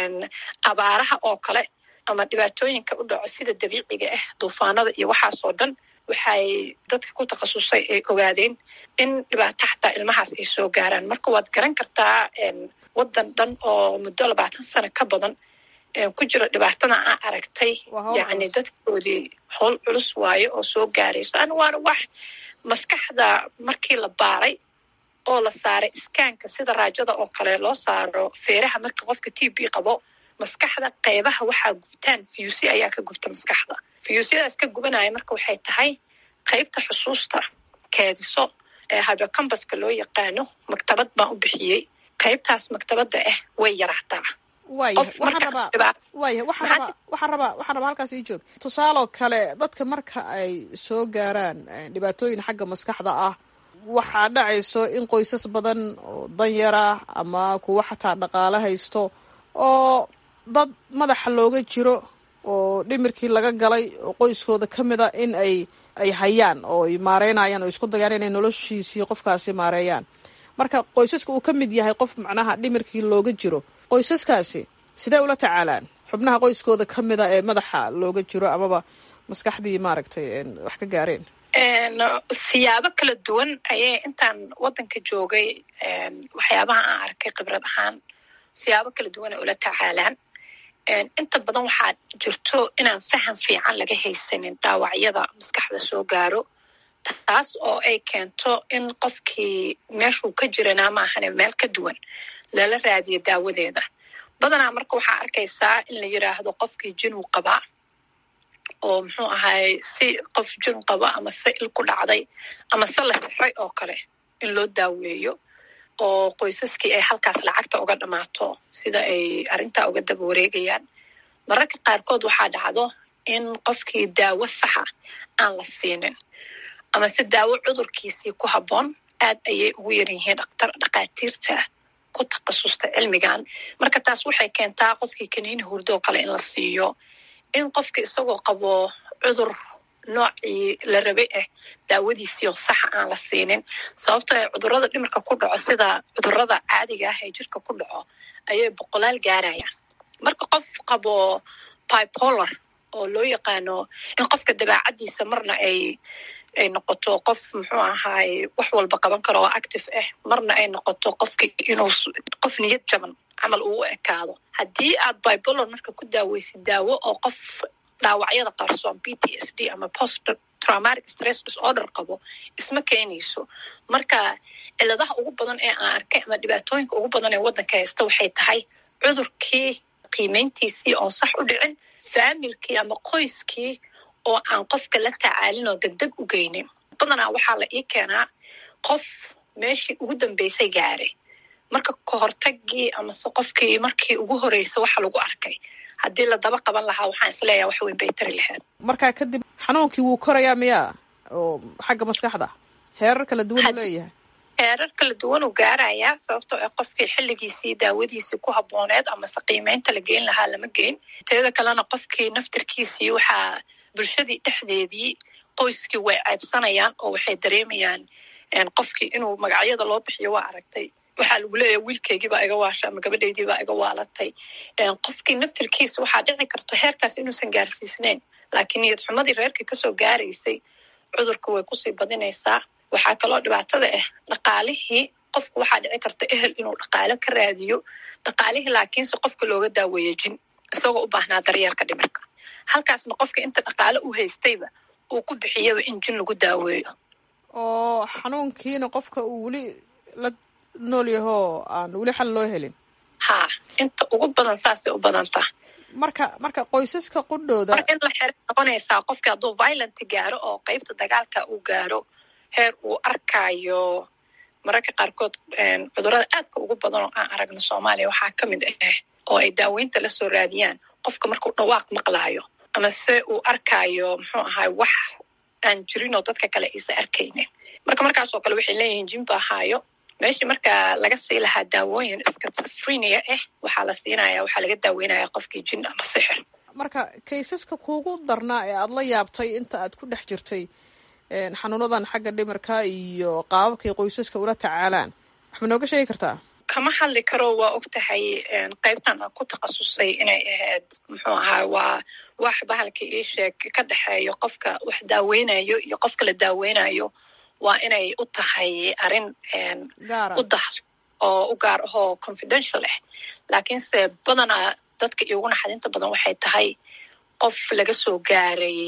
abaaraha oo kale ama dhibaatooyinka u dhaco sida dabiiciga ah duufaanada iyo waxaasoo dhan waxay dadka ku takhasusay ay ogaadeen in dhibaato xataa ilmahaas ay soo gaaraan marka waad garan kartaa waddan dhan oo muddo labaatan sano ka badan ku jiro dhibaatada aan aragtay yacni dadkoodii howl culus waayo oo soo gaarayso an waana wax maskaxda markii la baaray oo la saaray iskaanka sida raajada oo kale loo saaro feeraha marka qofka t b qabo maskaxda qeybaha waxaa gubtaan fiyusi ayaa ka gubta maskaxda fiyuusyadaas ka gubanaya marka waxay tahay qeybta xusuusta keediso ee habekambaska loo yaqaano maktabad baan u bixiyey qaybtaas maktabadda ah way yaraataa waaya waxaan rabaa waaya waxaan rabaa waxaan rabaa waxaan rabaa halkaas ii joog tusaaloo kale dadka marka ay soo gaaraan dhibaatooyin xagga maskaxda ah waxaa dhacayso in qoysas badan oo danyar ah ama kuwa xataa dhaqaale haysto oo dad madaxa looga jiro oo dhimirkii laga galay oo qoyskooda ka mid a in ay ay hayaan oo ay maareynayaan oo isku dayaan inay noloshiisii qofkaasi maareeyaan marka qoysaska uu ka mid yahay qof macnaha dhimirkii looga jiro qoysaskaasi sidee ula tacaalaan xubnaha qoyskooda ka mid a ee madaxa looga jiro amaba maskaxdii maaragtay wax ka gaareen siyaabo kala duwan ayay intaan waddanka joogay waxyaabaha aan arkay khibrad ahaan siyaabo kala duwan ay ula tacaalaan inta badan waxaa jirto inaan faham fiican laga haysanin dhaawacyada maskaxda soo gaaro taas oo ay keento in qofkii meeshuu ka jiranaa maahane meel ka duwan lala raadiyo daawadeeda badanaa marka waxaa arkaysaa in la yiraahdo qofkii jinuu qabaa oo muxuu ahaay si qof jin qabo ama se il ku dhacday ama se la sixray oo kale in loo daaweeyo oo qoysaskii ay halkaas lacagta uga dhammaato sida ay arrintaa uga daba wareegayaan mararka qaarkood waxaa dhacdo in qofkii daawo saxa aan la siinin ama se daawo cudurkiisii ku habboon aad ayay ugu yar yihiin dhaktar dhakhaatiirta ku takhasusta cilmigan marka taas waxay keentaa qofkii kaniini hurdoo kale in la siiyo in qofka isagoo qabo cudur noocii la rabay ah daawadiisiioo saxa aan la siinin sababto ay cudurada dhimirka ku dhaco sida cudurada caadiga ah ee jirka ku dhaco ayay boqolaal gaarayaan marka qof qabo bipolar oo loo yaqaano in qofka dabaacadiisa marna ay ay noqoto qof muxuu ahaay wax walba qaban karo oo active ah marna ay noqoto qofki inuu qof niyad jaban camal uu u ekaado haddii aad bipolar marka ku daaweysid daawo oo qof dhaawacyada qarsoon p t s d ama post traumatic stress disorder qabo isma keenayso marka ciladaha ugu badan ee aan arkay ama dhibaatooyinka ugu badan ee waddanka haysta waxay tahay cudurkii qiimeyntiisii oon sax u dhicin faamilkii ama qoyskii oo aan qofka la tacaalin oo degdeg u geynin badanaa waxaa la ii keenaa qof meeshii ugu dambeysay gaaray marka kahortagii amase qofkii markii ugu horeysa waxa lagu arkay haddii la daba qaban lahaa waxaan isleeyaha wax weyn bay tari lahayd markaa kadib xanuunkii wuu korayaa miyaa oo xagga maskaxda heerar kala duwan uu leeyahay heerar kala duwan uu gaarayaa sababtoo ah qofkii xilligiisii daawadiisii ku habbooneed amase qiimeynta la geyn lahaa lama geyn teeda kalena qofkii naftirkiisii waxaa bulshadii dhexdeedii qoyskii way ceybsanayaan oo waxay dareemayaan qofkii inuu magacyada loo bixiyo waa aragtay waxaa lagu leeyahay wiilkeygiibaa iga waasha ama gabadhaydiibaa iga waalatay qofkii naftirkiisa waxaa dhici karto heerkaas inuusan gaarsiisneyn laakiin niyad xumadii reerka kasoo gaaraysay cudurka way kusii badinaysaa waxaa kaloo dhibaatada ah dhaqaalihii qofku waxaa dhici karta ehel inuu dhaqaalo ka raadiyo dhaqaalihii laakiinse qofka looga daaweeyo jin isagoo u baahnaa daryeelka dhimirka halkaasna qofka inta dhaqaalo u haystayba uu ku bixiyaba in jin lagu daaweeyo oo xanuunkiina qofka uu weli la nool yahoo aan weli xal loo helin ha inta ugu badan saasay u badanta marka marka qoysaska qudhooda mar in la xere noqonaysaa qofka hadduu violent gaaro oo qeybta dagaalka uu gaaro heer uu arkaayo mararka qaarkood cudurada aadka ugu badan oo aan aragno soomaaliya waxaa ka mid ah oo ay daaweynta la soo raadiyaan qofka markuu dhawaaq maqlaayo ama se uu arkaayo muxuu ahaay wax aan jirin oo dadka kale aysa arkaynin marka markaasoo kale waxay leeyihiin jimba ahaayo meeshii marka laga sii lahaa daawooyin skizofrenia ah waxaa la siinaya waxaa laga daaweynaya qofkii jin ama sixir marka kaysaska kuugu darnaa ee aada la yaabtay inta aad ku dhex jirtay xanuunadan xagga dhimirka iyo qaababkay qoysaska ula tacaalaan wax ma nooga sheegi kartaa kama hadli karo waa og tahay qaybtan aan ku takhasusay inay ahayd muxuu ahaa waa wax bahalka ii sheeg ka dhexeeyo qofka wax daaweynayo iyo qofka la daaweynayo waa inay u tahay arrin u dah oo u gaar ahoo confidential ah laakiinse badanaa dadka iigu naxadinta badan waxay tahay qof laga soo gaaray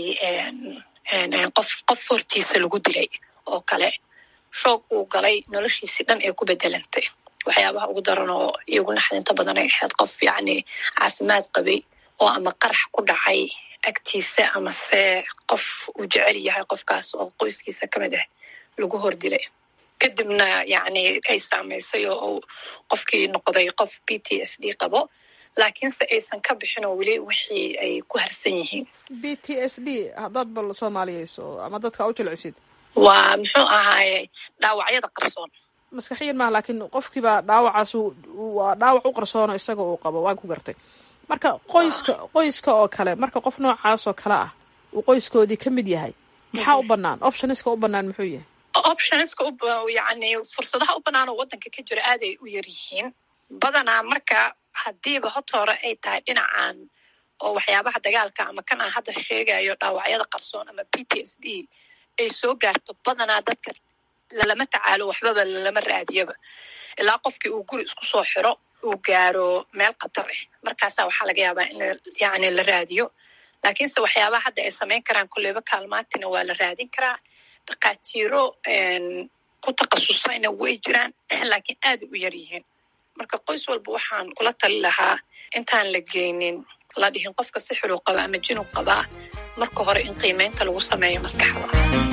qof qof hortiisa lagu dilay oo kale shoog uu galay noloshiisii dhan ee ku bedelantay waxyaabaha ugu daran oo iigu naxdinta badan ay ahayd qof yacni caafimaad qabay oo ama qarax ku dhacay agtiisa amase qof uu jecel yahay qofkaas oo qoyskiisa ka mid ah lagu hor dilay kadibna yacni ay saamaysay oo uu qofkii noqday qof b t s d qabo laakiinse aysan ka bixin oo weli wixii ay ku harsan yihiin b t s d haddaad bal soomaaliyeyso ama dadka u jilcisid waa muxuu ahaaye dhaawacyada qarsoon maskaxiyan maaha laakiin qofkiibaa dhaawacaas waa dhaawac u qarsoono isaga uu qabo waan ku gartay marka qoyska qoyska oo kale marka qof noocaas oo kale ah uu qoyskoodii ka mid yahay maxaa u banaan optionska u banaan muxuu yahay optionska yani fursadaha u banaan oo wadanka ka jira aad ay u yar yihiin badanaa marka hadiiba hota hore ay tahay dhinacan oo waxyaabaha dagaalka ama kan aan hadda sheegayo dhaawacyada qarsoon ama p t s d ay soo gaarto badanaa dadka lalama tacaalo waxbaba lalama raadiyaba ilaa qofkii uu guri isku soo xiro uu gaaro meel khatar ah markaasaa waxaa laga yaabaa in yani la raadiyo laakiinse waxyaabaha hadda ay samayn karaan kolleyba kaalmaatina waa la raadin karaa dhakhaatiiro ku takhasusayna way jiraan laakiin aada u yar yihiin marka qoys walba waxaan kula tali lahaa intaan la geynin la dhihin qofka si xuluu qaba ama jinug qabaa marka hore in qiimeynta lagu sameeyo maskaxda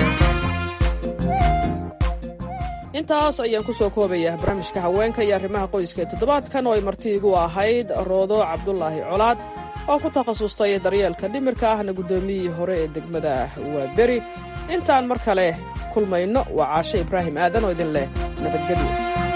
intaas ayaan ku soo koobayaa barnaamijka haweenka iyo arrimaha qoyska ee toddobaadkan oo ay marti igu ahayd roodo cabdulaahi colaad oo ku takhasustay daryeelka dhimirka ahna guddoomiyihii hore ee degmada waaberi intaan mar kale kulmayno waa caashe ibraahim aadan oo idin leh nabadgelyo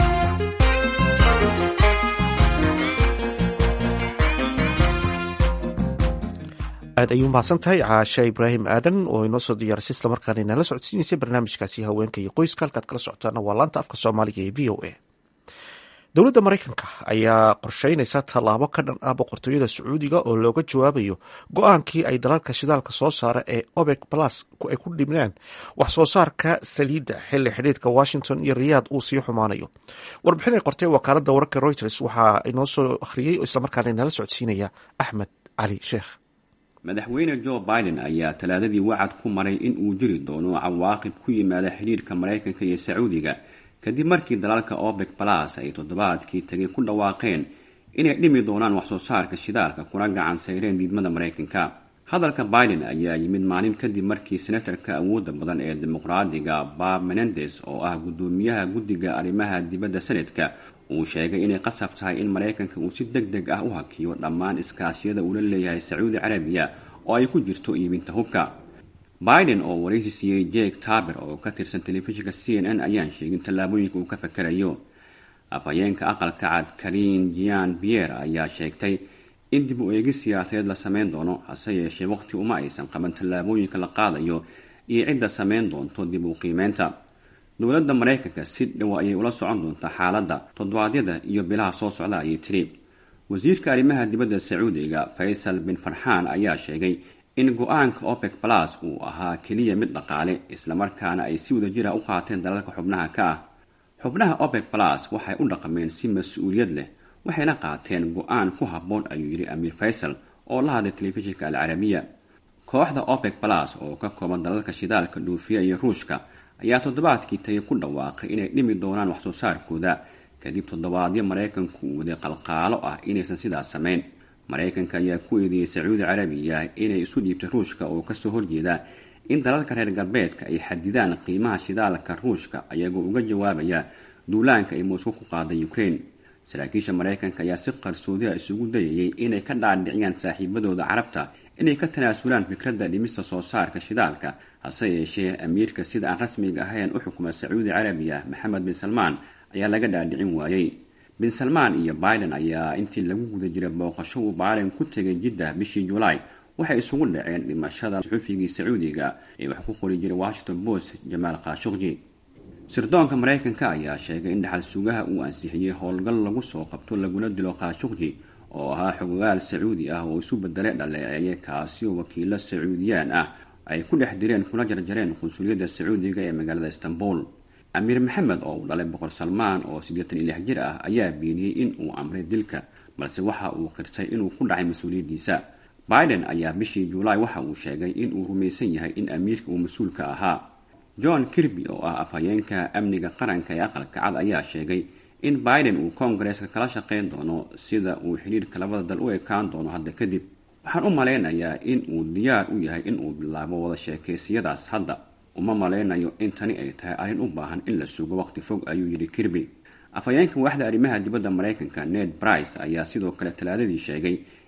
aad ayuu mahadsan tahay caashe ibraahim aadan oo inoo soo diyaarisay islamarkaana inala socodsiinaysay barnaamijkaasi haweenka iyo qoyska halkaad kala socotaana waa laanta afka soomaaliga ee v o a dowladda maraykanka ayaa qorsheynaysa tallaabo ka dhan ah boqortooyada sacuudiga oo looga jawaabayo go-aankii ay dalalka shidaalka soo saara ee obek plus ay ku dhibnaan wax soo saarka saliidda xilli xidhiirka washington iyo riyaad uu sii xumaanayo warbixin ay qortay wakaaladda wararka reuters waxaa inoo soo akhriyey oo islamarkaana inala socodsiinaya axmed cali sheekh madaxweyne jo biden ayaa talaadadii wacad ku maray in uu jiri doono cawaaqib ku yimaada xidhiirka maraykanka iyo sacuudiga kadib markii dalalka obek balas ay toddobaadkii tagay ku dhawaaqeen inay dhimi doonaan waxsoo saarka shidaalka kuna gacan sayreen diidmada maraykanka hadalka biden ayaa yimid maalin kadib markii senatarka awoodda badan ee dimuqraadiga bob menendes oo ah guddoomiyaha guddiga arrimaha dibadda senadka uu sheegay inay qasab tahay in maraykanka uu si deg deg ah u hakiyo dhammaan iskaashiyada uula leeyahay sacuudi carabiya oo ay ku jirto iibinta hubka biden oo waraysi siiyey jake taber oo ka tirsan telefishinka c n n ayaan sheegin tallaabooyinka uu ka fakarayo afhayeenka aqalka cad karin jian pierre ayaa sheegtay in dib u eegis siyaasadeed la sameyn doono hase yeeshee waqti uma aysan qaban tallaabooyinka la qaadayo iyo cidda sameyn doonto dib u qiimeynta dowladda maraykanka si dhow ayay ula socon doontaa xaaladda toddobaadyada iyo bilaha soo socda ayay tiri wasiirka arrimaha dibadda sacuudiga faysal bin farxaan ayaa sheegay in go-aanka opec balas uu ahaa keliya mid dhaqaale islamarkaana ay si wadajira u qaateen dalalka xubnaha ka ah xubnaha opec balas waxay u dhaqmeen si mas-uuliyad leh waxayna qaateen go-aan ku habboon ayuu yidhi amiir faysal oo la hadlay telefishinka alcarabiya kooxda opec balas oo ka kooban dalalka shidaalka dhuufiya iyo ruushka ayaa toddobaadkii tagay ku dhawaaqay inay dhimi doonaan waxsoo saarkooda kadib toddobaadyo maraykanku uu waday qalqaalo ah inaysan sidaas samayn maraykanka ayaa ku eedeeyey sacuudi carabiya inay isu dhiibtay ruushka oo kasoo horjeeda in dalalka reer galbeedka ay xadidaan qiimaha shidaalka ruushka ayagoo uga jawaabaya duulaanka ay moscow ku qaaday ukraine saraakiisha maraykanka ayaa si qarsoodiha isugu dayayay inay ka dhaadhiciyaan saaxiibadooda carabta inay ka tanaasulaan fikradda dhimista soo saarka shidaalka hase yeeshee amiirka sida aan rasmiga ahayn u xukuma sacuudi carabiya maxamed bin salmaan ayaa laga dhaadhicin waayey bin salmaan iyo biden ayaa intii lagu guda jiray booqasho uu biden ku tegay jiddah bishii julaay waxay isugu dhaceen dhimashada suxufigii sacuudiga ee wax ku qori jiray washington post jamaal khashukji sirdoonka maraykanka ayaa sheegay in dhaxal sugaha uu ansixiyey howlgal lagu soo qabto laguna dilo khashukji oo ahaa xogogaal sacuudi ah oo isu bedelay dhaleeceeye kaasi oo wakiilo sacuudiyaan ah ay ku dhex direen kuna jarjareen qunsuliyadda sacuudiga ee magaalada istanbul amiir maxamed oo uu dhalay boqor salmaan oo siddeetan iyo lix jir ah ayaa beeniyey in uu amray dilka balse waxa uu qirtay inuu ku dhacay mas-uuliyaddiisa biden ayaa bishii julaay waxa uu sheegay in uu rumaysan yahay in amiirka uu mas-uulka ahaa john kirby oo ah afhayeenka amniga qaranka ee aqalka cad ayaa sheegay in biden uu koongareeska kala shaqayn doono sida uu xidhiirka labada dal u ekaan doono hadda kadib waxaan u malaynayaa in uu diyaar u yahay in uu bilaabo wada sheekaysiyadaas hadda uma malaynayo in tani ay tahay arrin u baahan in la sugo waqti fog ayuu yidhi kirby afhayeenka waaxda arrimaha dibadda maraykanka ned brice ayaa sidoo kale talaadadii sheegay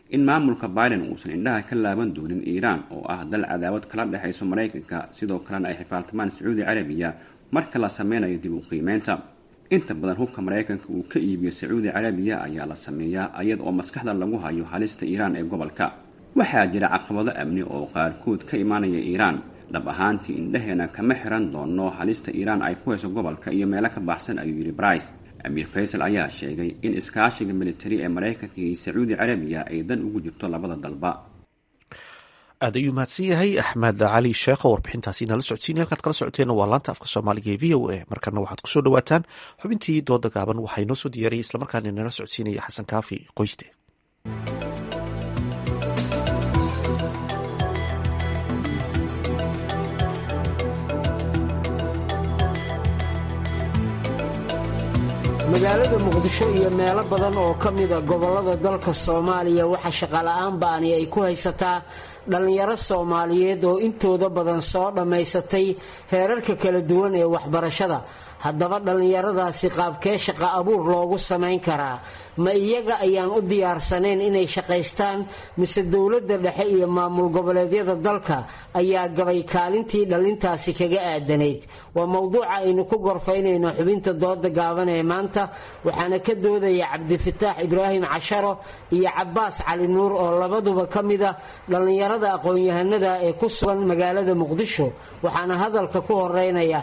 in maamulka biden uusan indhaha ka laaban doonin iiraan oo ah dal cadaawad kala dhexayso maraykanka sidoo kalena ay xifaaltamaan sacuudi carabiya marka la sameynayo dib u qiimeynta inta badan hubka maraykanka uu ka iibiyo sacuudi carabiya ayaa la sameeyaa iyada oo maskaxda lagu hayo halista iiraan ee gobolka waxaa jira caqabado amni oo qaarkood ka imaanaya iiraan dhab ahaantii indhaheena kama xiran doono halista iiraan ay ku hayso gobolka iyo meelo ka baxsan ayuu yidhi brice amiir faysal ayaa sheegay in iskaashiga militari ee maraykanka iyo sacuudi carabiya ay dan ugu jirto labada dalba aad ayuu mahadsan yahay axmed cali sheekh oo warbixintaasi nala socodsiinay halkaad kala socoteena waa laanta afka soomaaliga ee v o a markana waxaad kusoo dhawaataan xubintii dooda gaaban waxaa inoo soo diyaariyay islamarkaana nala socodsiinaya xasan kaafi qoyste magaalada muqdisho iyo meelo badan oo ka mida gobollada dalka soomaaliya waxaa shaqola'aan ba'ani ay ku haysataa dhallinyaro soomaaliyeed oo intooda badan soo dhammaysatay heerarka kala duwan ee waxbarashada haddaba dhallinyaradaasi qaabkee shaqa abuur loogu samayn karaa ma iyaga ayaan u diyaarsanayn inay shaqaystaan mise dowladda dhexe iyo maamul goboleedyada dalka ayaa gabay kaalintii dhallintaasi kaga aadanayd waa mowduuca aynu ku gorfaynayno xubinta dooda gaaban ee maanta waxaana ka doodaya cabdifataax ibraahim casharo iyo cabaas cali nuur oo labaduba ka mida dhallinyarada aqoon-yahanada ee ku sugan magaalada muqdisho waxaana hadalka ku horeynaya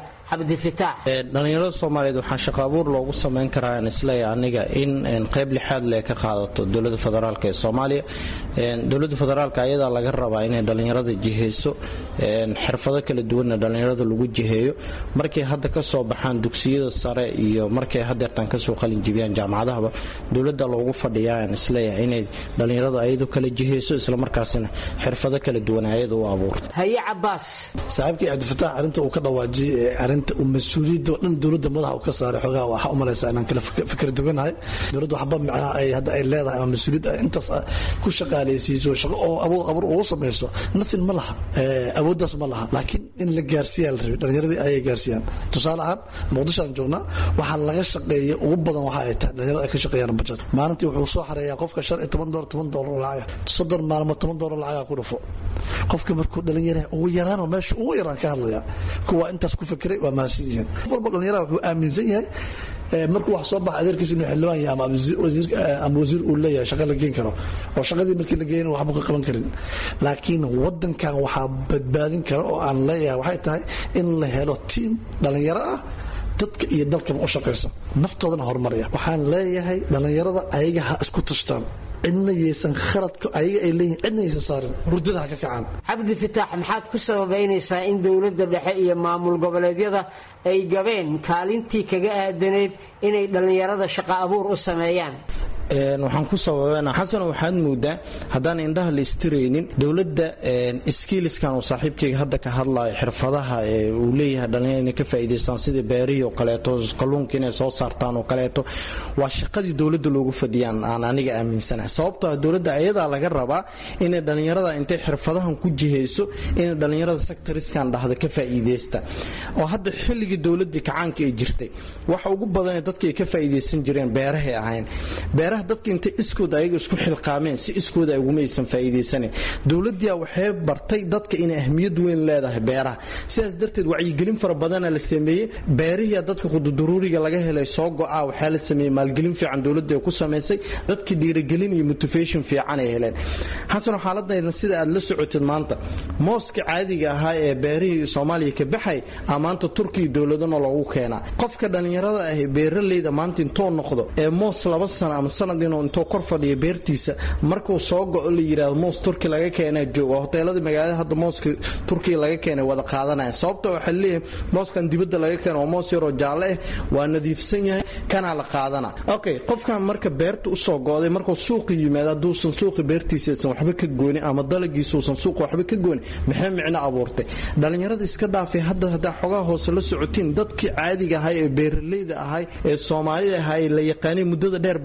dhalinyarada soomaaliyeed waxaa shaqo abuur loogu samayn karaa aan isleeya aniga in qayb lixaad le ka qaadato dowlada federaalk ee soomaaliya dowlada federaalk ayadaa laga rabaa inay dhalinyarada jiheyso xirfado kala duwanna dhalinyarada lagu jiheeyo markay hadda kasoo baxaan dugsiyada sare iyo markay hadeertaan kasoo qalinjibiyaan jaamacadahaba dowlada loogu fadhiyaa aan isleeya inay dhalinyarada ayadu kala jiheyso islamarkaasina xirfado kala duwan ayada u abuurto haye cabaas saaxiibkii cabdifataax arinta uu ka dhawaajiyay arinta mas-uuliyadda oo dhan dowladda madaxa uu ka saaray xoogaha waxaa u malaysaa inaan kala fikir duganahay dowladda waxba macnaha ay hadda ay leedahay ama mas-uuliyad intaas ku shaqaalaysiiso shaqo oo abuur abuur ugu samayso nothing ma laha awooddaas ma laha laakiin in la gaarsiiyaa la rabay dhalinyaradii ayay gaarsiiyaan tusaale ahaan muqdisho aan joognaa waxaa laga shaqeeya ugu badan waxa ay tahay dhalinyarada ay ka shaqeeyaan bajad maalintii wuxuu soo xareeyaa qofka shan iyo toban doolar toban doolar lacag soddon maalmood toban doolar lacagaa ku dhufo qofka markuu dhalinyara ugu yaraanoo meesha ugu yaraan ka hadlaya kuwa intaas ku fikiray waa mahadsan yihiin qof walba dhalinyaraha wuxuu aaminsan yahay markuu wax soo baxa adeerkiisa inuu xildhibaan yahay ama ama wasiir uu leeyahay shaqa la geen karo oo shaqadii markii la geeyana waxba ka qaban karin laakiin wadankan waxaa badbaadin kara oo aan leeyahay waxay tahay in la helo tiim dhalinyaro ah dadka iyo dalkaba u shaqaysa naftoodana horumaraya waxaan leeyahay dhalinyarada ayaga ha isku tashtaan cidna yaysan khaladka ayaga ay leeyihin cidna yaysan saarin hurdada ha ka kacaan cabdi fataax maxaad ku sababaynaysaa in dowladda dhexe iyo maamul goboleedyada ay gabeen kaalintii kaga aadanayd inay dhallinyarada shaqo abuur u sameeyaan waxaan ku sababana xasan waxaad moodaa haddaan indhaha la istiraynin dowladda skiiliskan uu saaxiibkayga hadda ka hadlayo xirfadaha uu leeyahay dhalinyar inay ka faa'iidaystaan sidii beerihii oo kaleeto kalluunka inay soo saartaan oo kaleeto waa shaqadii dowladda loogu fadhiyaan aan aniga aaminsanahay sababtoo ah dowladda ayadaa laga rabaa inay dhalinyarada intay xirfadahan ku jihayso inay dhalinyarada sectoriskan dhahda ka faa'iidaysta oo hadda xilligii dowladii kacaanka ay jirtay waxa ugu badanee dadka ay ka faa'iidaysan jireen beerahay ahayn beeraha dadka intay iskooda ayaga isku xilqaameen si iskooda ugumaysan faa'iidaysanin dowladdiia waxay bartay dadka inay ahmiyad weyn leedahay beeraha sidaas darteed wacyigelin fara badana la sameeyey beerihiia dadka qududuruuriga laga helay soo go-a waxaa la sameeyey maalgelin fiican dowladda ku samaysay dadka dhiirigelin iyo motivation fiican ay heleen xasan xaaladayna sida aad la socotid maanta mooska caadiga ahaa ee beerihii soomaaliya ka baxay a maanta turkiya dowladana loogu keenaa qofka dhallinyarada ah beeraleyda maanta intoo noqdo ee moos laba sano ama sanad inuu intoo kor fadhiyo beertiisa markuu soo go-o la yidhahdo moos turki laga keenaa jooga hoteeladii magaalada hadda mooska turkiya laga keenay wada qaadanaya sababta waxaa leeyahay mooskan dibadda laga keena waa moos yaroo jaalle ah waa nadiifsan yahay kanaa la qaadana okay qofkan marka beerta usoo go-day markuu suuqa yimaado hadduusan suuqa beertiisaysan waxba ka goonin ama dalagiisuusan suuqa waxba ka goonin maxay micno abuurtay dhallinyarada iska dhaafay hadda haddaa xogaha hoose la socotiin dadkii caadiga ahay ee beeraleyda ahay ee soomaalida ahaa ee la yaqaanay muddada dheer beerihii ku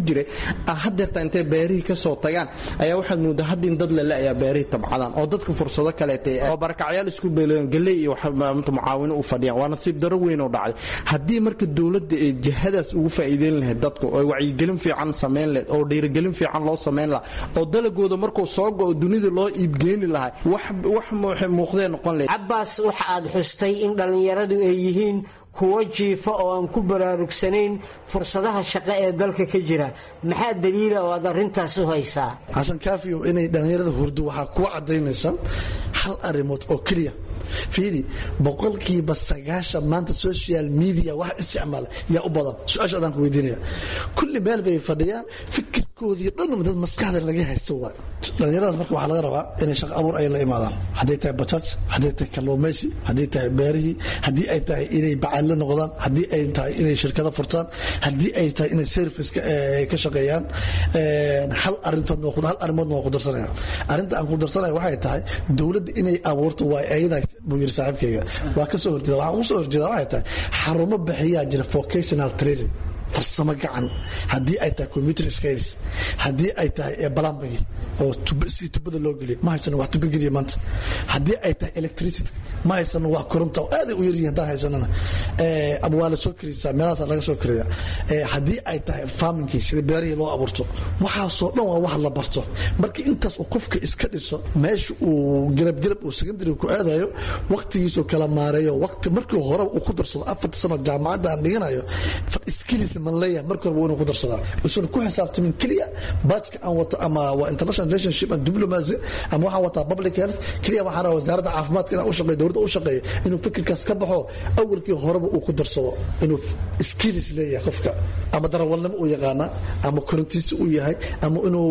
jiray hadeerta intay beerihii kasoo tagaan ayaa waxaad moodaa hadda in dad lele ayaa beerihii tabcadaan oo dadka fursado kaleeta oo barakacyaal isku beeleen galey iyo mucaawino u fadhiyaan waa nasiib daro weyn oo dhacday haddii marka dowladda ee jihadaas ugu faa'iideyn lahayd dadku oo wacyigelin fiican samayn lahayd oo dhiirigelin fiican loo samayn lahaa oo dalagooda markuu soo go-o dunida loo iibgeeni lahaa wax muuqdee noqon lahayd cabbaas waxa aad xustay in dhallinyaradu ay yihiin kuwo jiifa oo aan ku baraarugsanayn fursadaha shaqo ee dalka ka jira maxaa daliila oo aad arrintaas u haysaa xasan kaafiyo inay dhallinyarada hurdo waxaa kuwa caddaynaysa hal arrimood oo keliya fiiri boqolkiiba sagaashan maanta social media wax isticmaala yaa u badan su-aasha adaan ku weydiinaya kulli meel bay fadhiyaan fikirkoodii dhan dad maskaxda laga haysto waay dhallinyaradaas marka waxaa laga rabaa inay shaqo abuur ay la imaadaan hadday tahay bajaaj hadday tahay kalluumaysi hadday tahay beerihii haddii ay tahay inay bacaadle noqdaan haddii ay tahay inay shirkado furtaan haddii ay tahay inay service ka shaqeeyaan hal arintood hal arrimoodna waa ku darsanaya arrinta aan ku darsanaya waxay tahay dowladda inay abuurto waa ayada buu yiri saaxiibkayga waa ka soo horjeeda waxaan ugu soo horjeeda waxay tahay xarumo bixiyaa jira vocational training farsamo gacan haddii ay tahay computer skills haddii ay tahay balambagi oo si tubada loo geliyo ma haysano wax tuba geliya maanta haddii ay tahay electricity ma haysano wax koronta oo aaday u yaryihin haddaan haysanana ama waa la soo karisaa meelahaas laga soo kariya haddii ay tahay farmingkii sida beerihii loo abuurto waxaasoo dhan waa wax la barto marka intaas uu qofka iska dhiso meesha uu garabgarab uu secondary ku aadayo waqtigiisuu kala maareeyo waqti markii hore uu ku darsado afarta sano jaamacadda aan dhiganayo skills man leeyahay marka hore waa inuu ku darsadaa isuuna ku xisaabtamin keliya baajka aan wato ama waa international relationship and diplomacy ama waxaan wataa public health keliya waxaan rabaa wasaaradda caafimaadka inaan u shaqeeyo dowladda u shaqeeyo inuu fikirkaas ka baxo awalkii horeba uu ku darsado inuu skills leeyahay qofka ama darawalnimo uu yaqaana ama korintiisi uu yahay ama inuu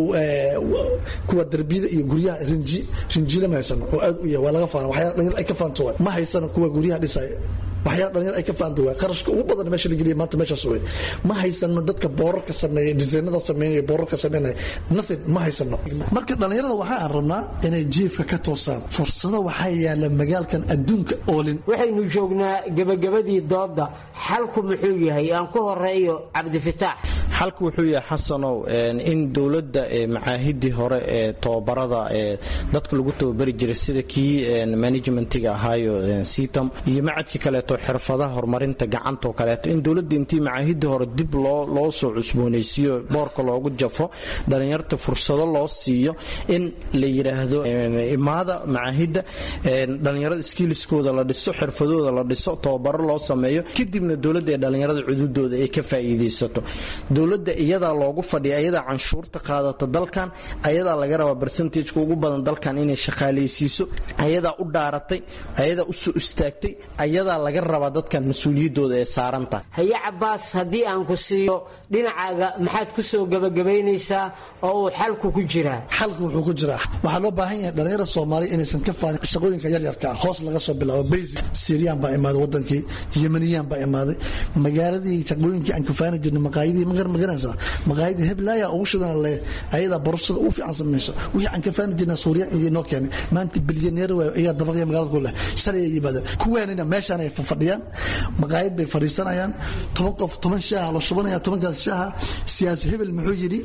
kuwa darbiyada iyo guryaha rinji rinjiile ma haysano oo aad u yahay waa laga faana waxyaala dhalinyar ay ka faanto waay ma haysano kuwa guryaha dhisaya waxyaala dhalinyar ay ka faanta waay qarashka ugu badan meesha la geliya maanta meeshaas wey ma haysano dadka boorarka sameeya disaynada sameynaya boorarka sameynaya nothing ma haysano marka dhalinyarada waxa aan rabnaa inay jiifka ka toosaan fursado waxaa yaala magaalkan adduunka oolin waxaynu joognaa gebagabadii dooda xalku muxuu yahay aan ku horeeyo cabdifitaax xalku wuxuu yahay xasanow in dowladda macaahidii hore ee tobabarada ee dadka lagu tababari jiray sida kii managementiga ahaayo sitam iyo macadkii kaleeto xirfadaha horumarinta gacantoo kaleeto in dowladda intii macaahidii hore dib loo soo cusboonaysiiyo boorka loogu jafo dhalinyarta fursado loo siiyo in la yidhaahdo imaada macaahidda dhalinyarada skiiliskooda la dhiso xirfadooda la dhiso tababaro loo sameeyo kadibna dowladda ee dhalinyarada cududooda ay ka faa'iidaysato dowladda iyadaa loogu fadhiya ayadaa canshuurta qaadata dalkan ayadaa laga rabaa barsentajka ugu badan dalkan inay shaqaalaysiiso ayadaa u dhaaratay ayadaa u soo istaagtay ayadaa laga rabaa dadkan mas-uuliyadooda ee saaran tahay haye cabaas haddii aan ku siiyo dhinacaaga maxaad ku soo gebagabaynaysaa oo uu xalku ku jiraa xalku wuxuu ku jiraa waxaa loo baahan yahay dhalinyarada soomaaliya inaysan ka faanin shaqooyinka yaryarka ah hoos laga soo bilaabo basic siiriyaan baa imaaday wadankii yemaniyaan baa imaaday magaaladii shaqooyinkii aan kafaani jirnay maqaayadii magar maganaysaa maqaayadii heblaaya ugu shidana le ayadaa borashada ugu fiican samayso wixii aan kafaani jirnay suuriya iyo noo keenay maanta bilyaneer waay ayaa dabaqya magaalada ku leh shalay ay yimaadeen kuwaanina meeshaan ay fadhiyaan maqaayad bay fadhiisanayaan toban qof toban shaaha la shubanaya tobankaas shaaha siyaasi hebel muxuu yidhi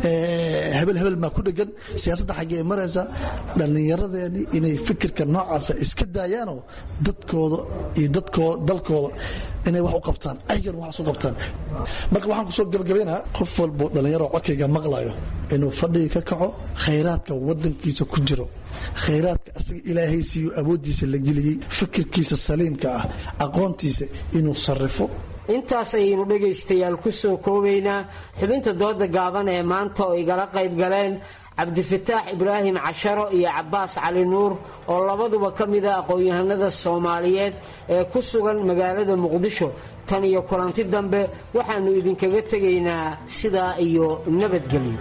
hebel hebel maa ku dhegan siyaasadda xaggee maraysa dhallinyaradeeni inay fikirka noocaasa iska daayaanoo dadkooda iyo dadkooda dalkooda inay wax u qabtaan ayagana wax isu qabtaan marka waxaan kusoo gabagabaynaa qof walbo dhallinyaro codkayga maqlayo inuu fadhiga ka kaco khayraadka wadankiisa ku jiro khayraadka asaga ilaahay siiyo awooddiisa la geliyey fikirkiisa saliimka ah aqoontiisa inuu sarrifo intaas ayaynu dhegaystayaal ku soo koobaynaa xubinta dooda gaaban ee maanta oo igala qayb galeen cabdifataax ibraahim casharo iyo cabaas cali nuur oo labaduba ka mida aqoon-yahanada soomaaliyeed ee ku sugan magaalada muqdisho tan iyo kulanti dambe waxaannu idinkaga tegaynaa sidaa iyo nabadgelyo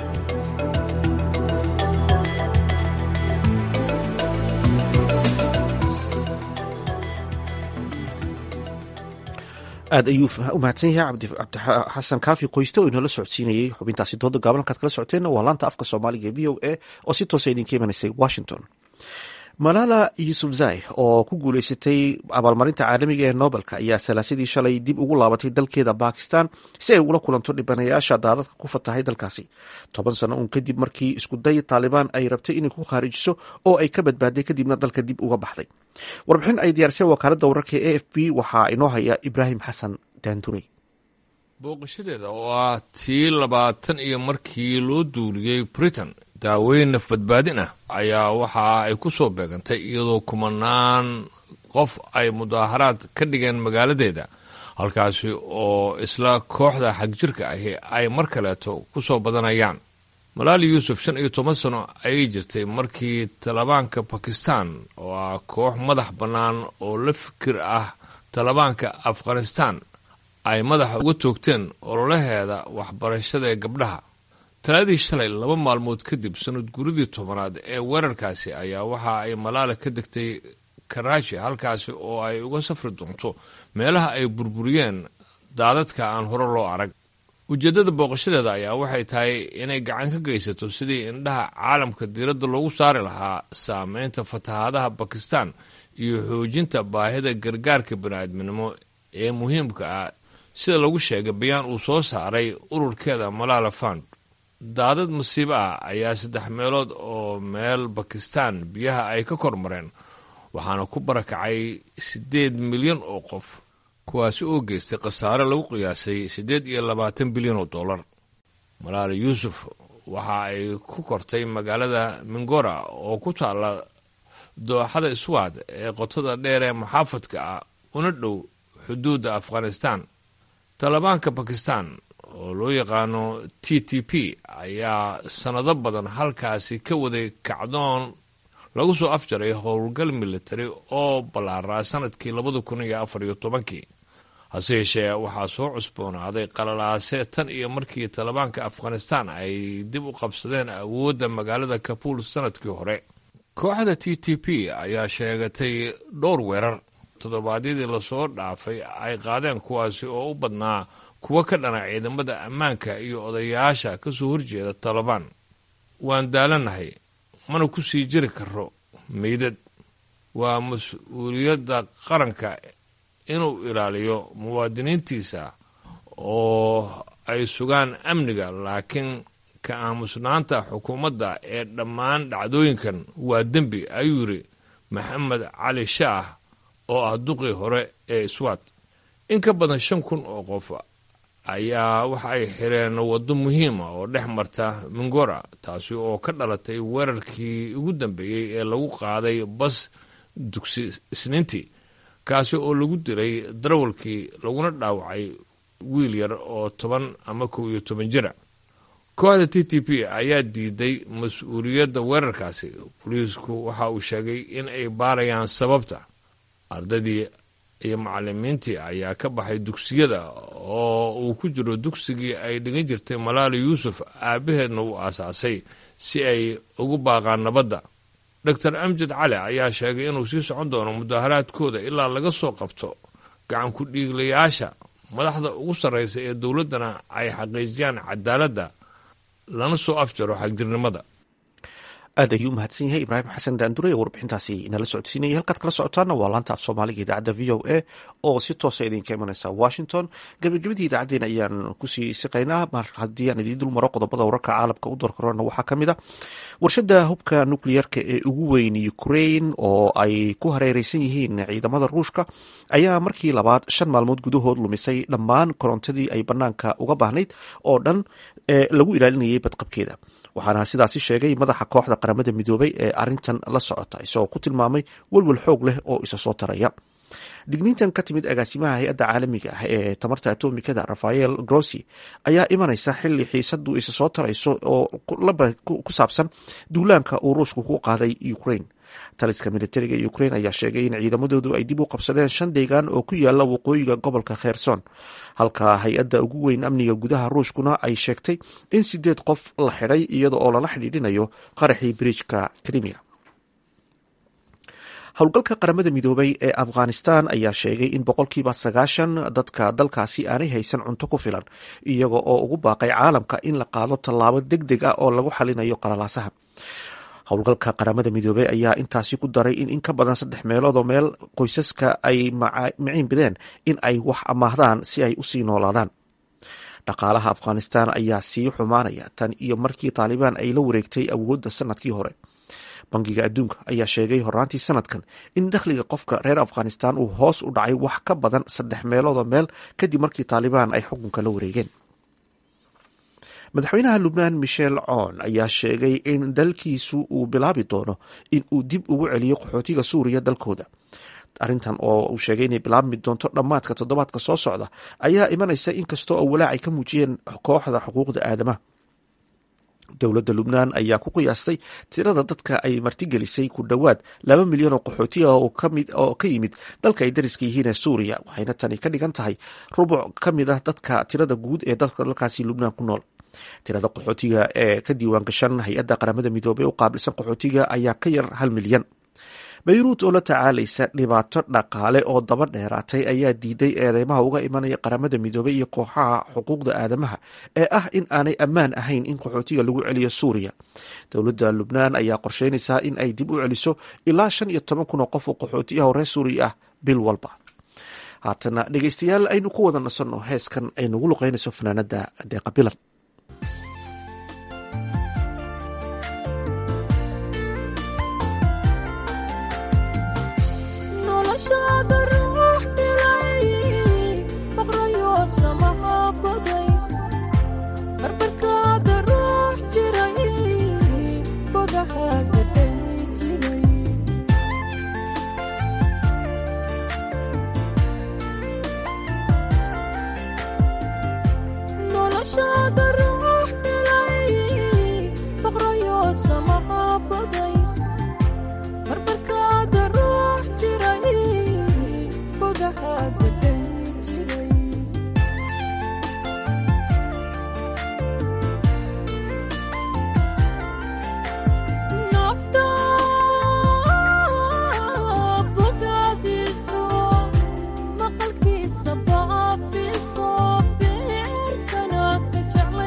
aad ayuu u mahadsan yahay cabdixasan kaafi qoyste oo inoola socodsiinayay xubintaasi dooda gaaban halkaad kala socoteenna waa laanta afka soomaaliga e v o a oo si toosa idinka imanaysay washington malala yusufzai oo ku guuleysatay abaalmarinta caalamiga ee nobelka ayaa salaasadii shalay dib ugu laabatay dalkeeda bakistan si ay ugula kulanto dhibanayaasha daadadka ku fatahay dalkaasi toban sano uun kadib markii iskuday taalibaan ay rabtay inay ku khaarijiso oo ay ka badbaaday kadibna dalka dib uga baxday warbixin ay diyaarisay wakaaladda wararka e f b waxaa inoo haya ibraahim xasan daandurey booqashadeeda oo ah tii labaatan iyo markii loo duuliyey britain daaweyn nafbadbaadin ah ayaa waxa ay ku soo beegantay iyadoo kumanaan qof ay mudaaharaad ka dhigeen magaaladeeda halkaasi oo isla kooxda xagjirka ahi ay mar kaleeto ku soo badanayaan malaali yuusuf shan iyo toban sano ayay jirtay markii talibaanka bakistan oo ah koox madax bannaan oo la fikir ah talibaanka afghanistan ay madaxa uga toogteen ololaheeda waxbarashada ee gabdhaha talaadii shalay laba maalmood kadib sanad guridii tobanaad ee weerarkaasi ayaa waxa ay malaala ka degtay karaashi halkaasi oo ay uga safri doonto meelaha ay burburiyeen daadadka aan hore loo arag ujeeddada booqashadeeda ayaa waxay tahay inay gacan ka geysato sidii indhaha caalamka diiradda loogu saari lahaa saameynta fatahaadaha bakistan iyo xoojinta baahida gargaarka bani'aadminimo ee muhiimka ah sida lagu sheegay bayaan uu soo saaray ururkeeda malaala fund daadad masiibo ah ayaa saddex meelood oo meel bakistan biyaha ay ka kor mareen waxaana ku barakacay siddeed milyan oo qof kuwaasi oo geystay khasaare lagu qiyaasay siddeed iyo labaatan bilyan oo dollar malaala yuusuf waxa ay ku kortay magaalada mingora oo ku taalla dooxada iswaad ee qotada dheer ee maxaafadka ah una dhow xuduudda afghanistan talibaanka bakistan oo loo yaqaano t t p ayaa sannado badan halkaasi ka waday kacdoon lagu soo afjaray howlgal militari oo ballaaraa sanadkii labada kun iyo afar iyo tobankii hase yeeshee waxaa soo cusboonaaday qalalaase tan iyo markii talibaanka afghanistan ay dib u qabsadeen awoodda magaalada kabuul sanadkii hore kooxda t t p ayaa sheegatay dhowr weerar toddobaadyadii lasoo dhaafay ay qaadeen kuwaasi oo u badnaa kuwa ka dhana ciidamada ammaanka iyo odayaasha ka soo horjeeda talabaan waan daalanahay mana ku sii jiri karo meydad waa mas-uuliyadda qaranka inuu ilaaliyo muwaadiniintiisa oo ay sugaan amniga laakiin ka aamusnaanta xukuumadda ee dhammaan dhacdooyinkan waa dembi ayuu yidhi maxamed cali shaah oo ah duqii hore ee iswaad in ka badan shan kun oo qof ayaa waxa ay xireen waddo muhiima oo dhex marta mingora taasi oo ka dhalatay weerarkii ugu dambeeyey ee lagu qaaday bas dugsi isniintii kaasi oo lagu dilay darawalkii laguna dhaawacay wiil yar oo toban ama kow iyo toban jira kooxda t t p ayaa diiday mas-uuliyadda weerarkaasi boliisku waxa uu sheegay in ay baarayaan sababta ardaydii iyo macalimiintii ayaa ka baxay dugsiyada oo uu ku jiro dugsigii ay dhigan jirtay malaali yuusuf aabbaheedna uu aasaasay si ay ugu baaqaan nabadda doctor amjad cali ayaa sheegay inuu sii socon doono mudaharaadkooda ilaa laga soo qabto gacan ku dhiiglayaasha madaxda ugu sarraysa ee dowladdana ay xaqiijiyaan cadaaladda lana soo afjaro xagjirnimada aad ayuu umahadsan yahay ibraahim xasan daandure ee warbixintaasi inala socodsiinayay halkaad kala socotaana waa laanta af soomaaliga idaacadda v o a oo si toosa idinka imanaysa washington gebagabadii idaacaddeen ayaan kusii siqaynaa mar haddii aan idiin dul maro qodobada wararka caalamka u doorkarona waxaa ka mid a warshada hubka nukliyeerka ee ugu weyn ukrain oo ay ku hareereysan yihiin ciidamada ruushka ayaa markii labaad shan maalmood gudahood lumisay dhammaan korontadii ay banaanka uga baahnayd oo dhan ee lagu ilaalinayay badqabkeeda waxaana sidaasi sheegay madaxa kooxda qaramada midoobay ee arintan la socota isagoo ku tilmaamay welwel xoog leh oo isa soo taraya digniintan ka timid agaasimaha hay-adda caalamiga ah ee tamarta atomikada rafael grossi ayaa imanaysa xili xiisadu isa soo tarayso oo ku saabsan duulaanka uu ruushku ku qaaday ukraine taliska militariga ukrain ayaa sheegay in ciidamadoodu ay dib u qabsadeen shan deegaan oo ku yaala waqooyiga gobolka kherson halka hay-adda ugu weyn amniga gudaha ruushkuna ay sheegtay in sideed qof la xidhay iyada oo lala xidhiidhinayo qaraxii biriijka krimiya howlgalka qaramada midoobay ee afghanistan ayaa sheegay in boqolkiiba sagaashan dadka dalkaasi aanay haysan cunto ku filan iyaga oo ugu baaqay caalamka in la qaado tallaabo deg deg ah oo lagu xalinayo qalalaasaha howlgalka qaramada midoobey ayaa intaasi ku daray in in ka badan saddex meelood oo meel qoysaska ay miciin bideen in ay wax amaahdaan si ay usii noolaadaan dhaqaalaha afghanistan ayaa sii xumaanaya tan iyo markii taalibaan ay la wareegtay awoodda sanadkii hore bangiga adduunka ayaa sheegay horaantii sanadkan in dakhliga qofka reer afghanistan uu hoos u dhacay wax ka badan saddex meelood oo meel kadib markii taalibaan ay xukunka la wareegeen madaxweynaha lubnaan michel coon ayaa sheegay in dalkiisu uu bilaabi doono in uu dib ugu celiyo qaxootiga suuriya dalkooda arrintan oo uu sheegay inay bilaabmi doonto dhammaadka toddobaadka soo socda ayaa imanaysa inkastoo oo walaac ay ka muujiyeen kooxda xuquuqda aadamaha dowladda lubnaan ayaa ku qiyaastay tirada dadka ay martigelisay ku dhowaad laba milyan oo qaxooti ah oo ka yimid dalka ay dariska yihiin ee suuriya waxayna tani ka dhigan tahay rubuc ka mid ah dadka tirada guud ee dalkaasi lubnaan ku nool tirada qaxootiga ee ka diiwaan gashan hay-adda qaramada midoobey u qaabilsan qaxootiga ayaa ka yar hal milyan bayruut oo la tacaalaysa dhibaato dhaqaale oo daba dheeraatay ayaa diiday eedeymaha uga imanaya qaramada midoobey iyo kooxaha xuquuqda aadamaha ee ah in aanay ammaan ahayn in qaxootiga lagu celiyo suuriya dowladda lubnaan ayaa qorsheynaysaa in ay dib u celiso ilaa shan iyo toban kun oo qof oo qaxooti ah oo reer suuriya ah bil walba haatana dhegeystayaal aynu ku wada nasanno heeskan ay nagu luqeynayso fanaanada deeqa bilan maqalkiisa bacaafiso beerkana ka jeclay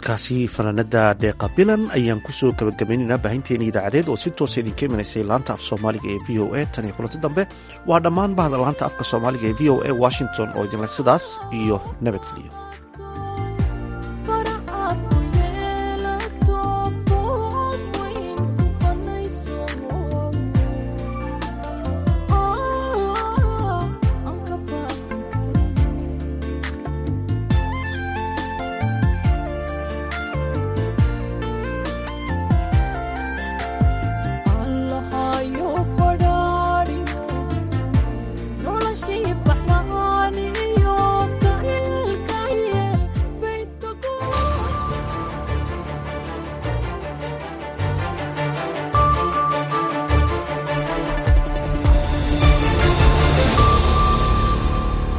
codkaasi fanaanada deeqa bilan ayaan kusoo gabagabaynaynaa baahinteena idaacadeed oo si toosa idinka imanaysay laanta af soomaaliga ee v o a tan iyo kulanti dambe waa dhammaan bahda laanta afka soomaaliga ee v o a washington oo idinle sidaas iyo nabadgeliyo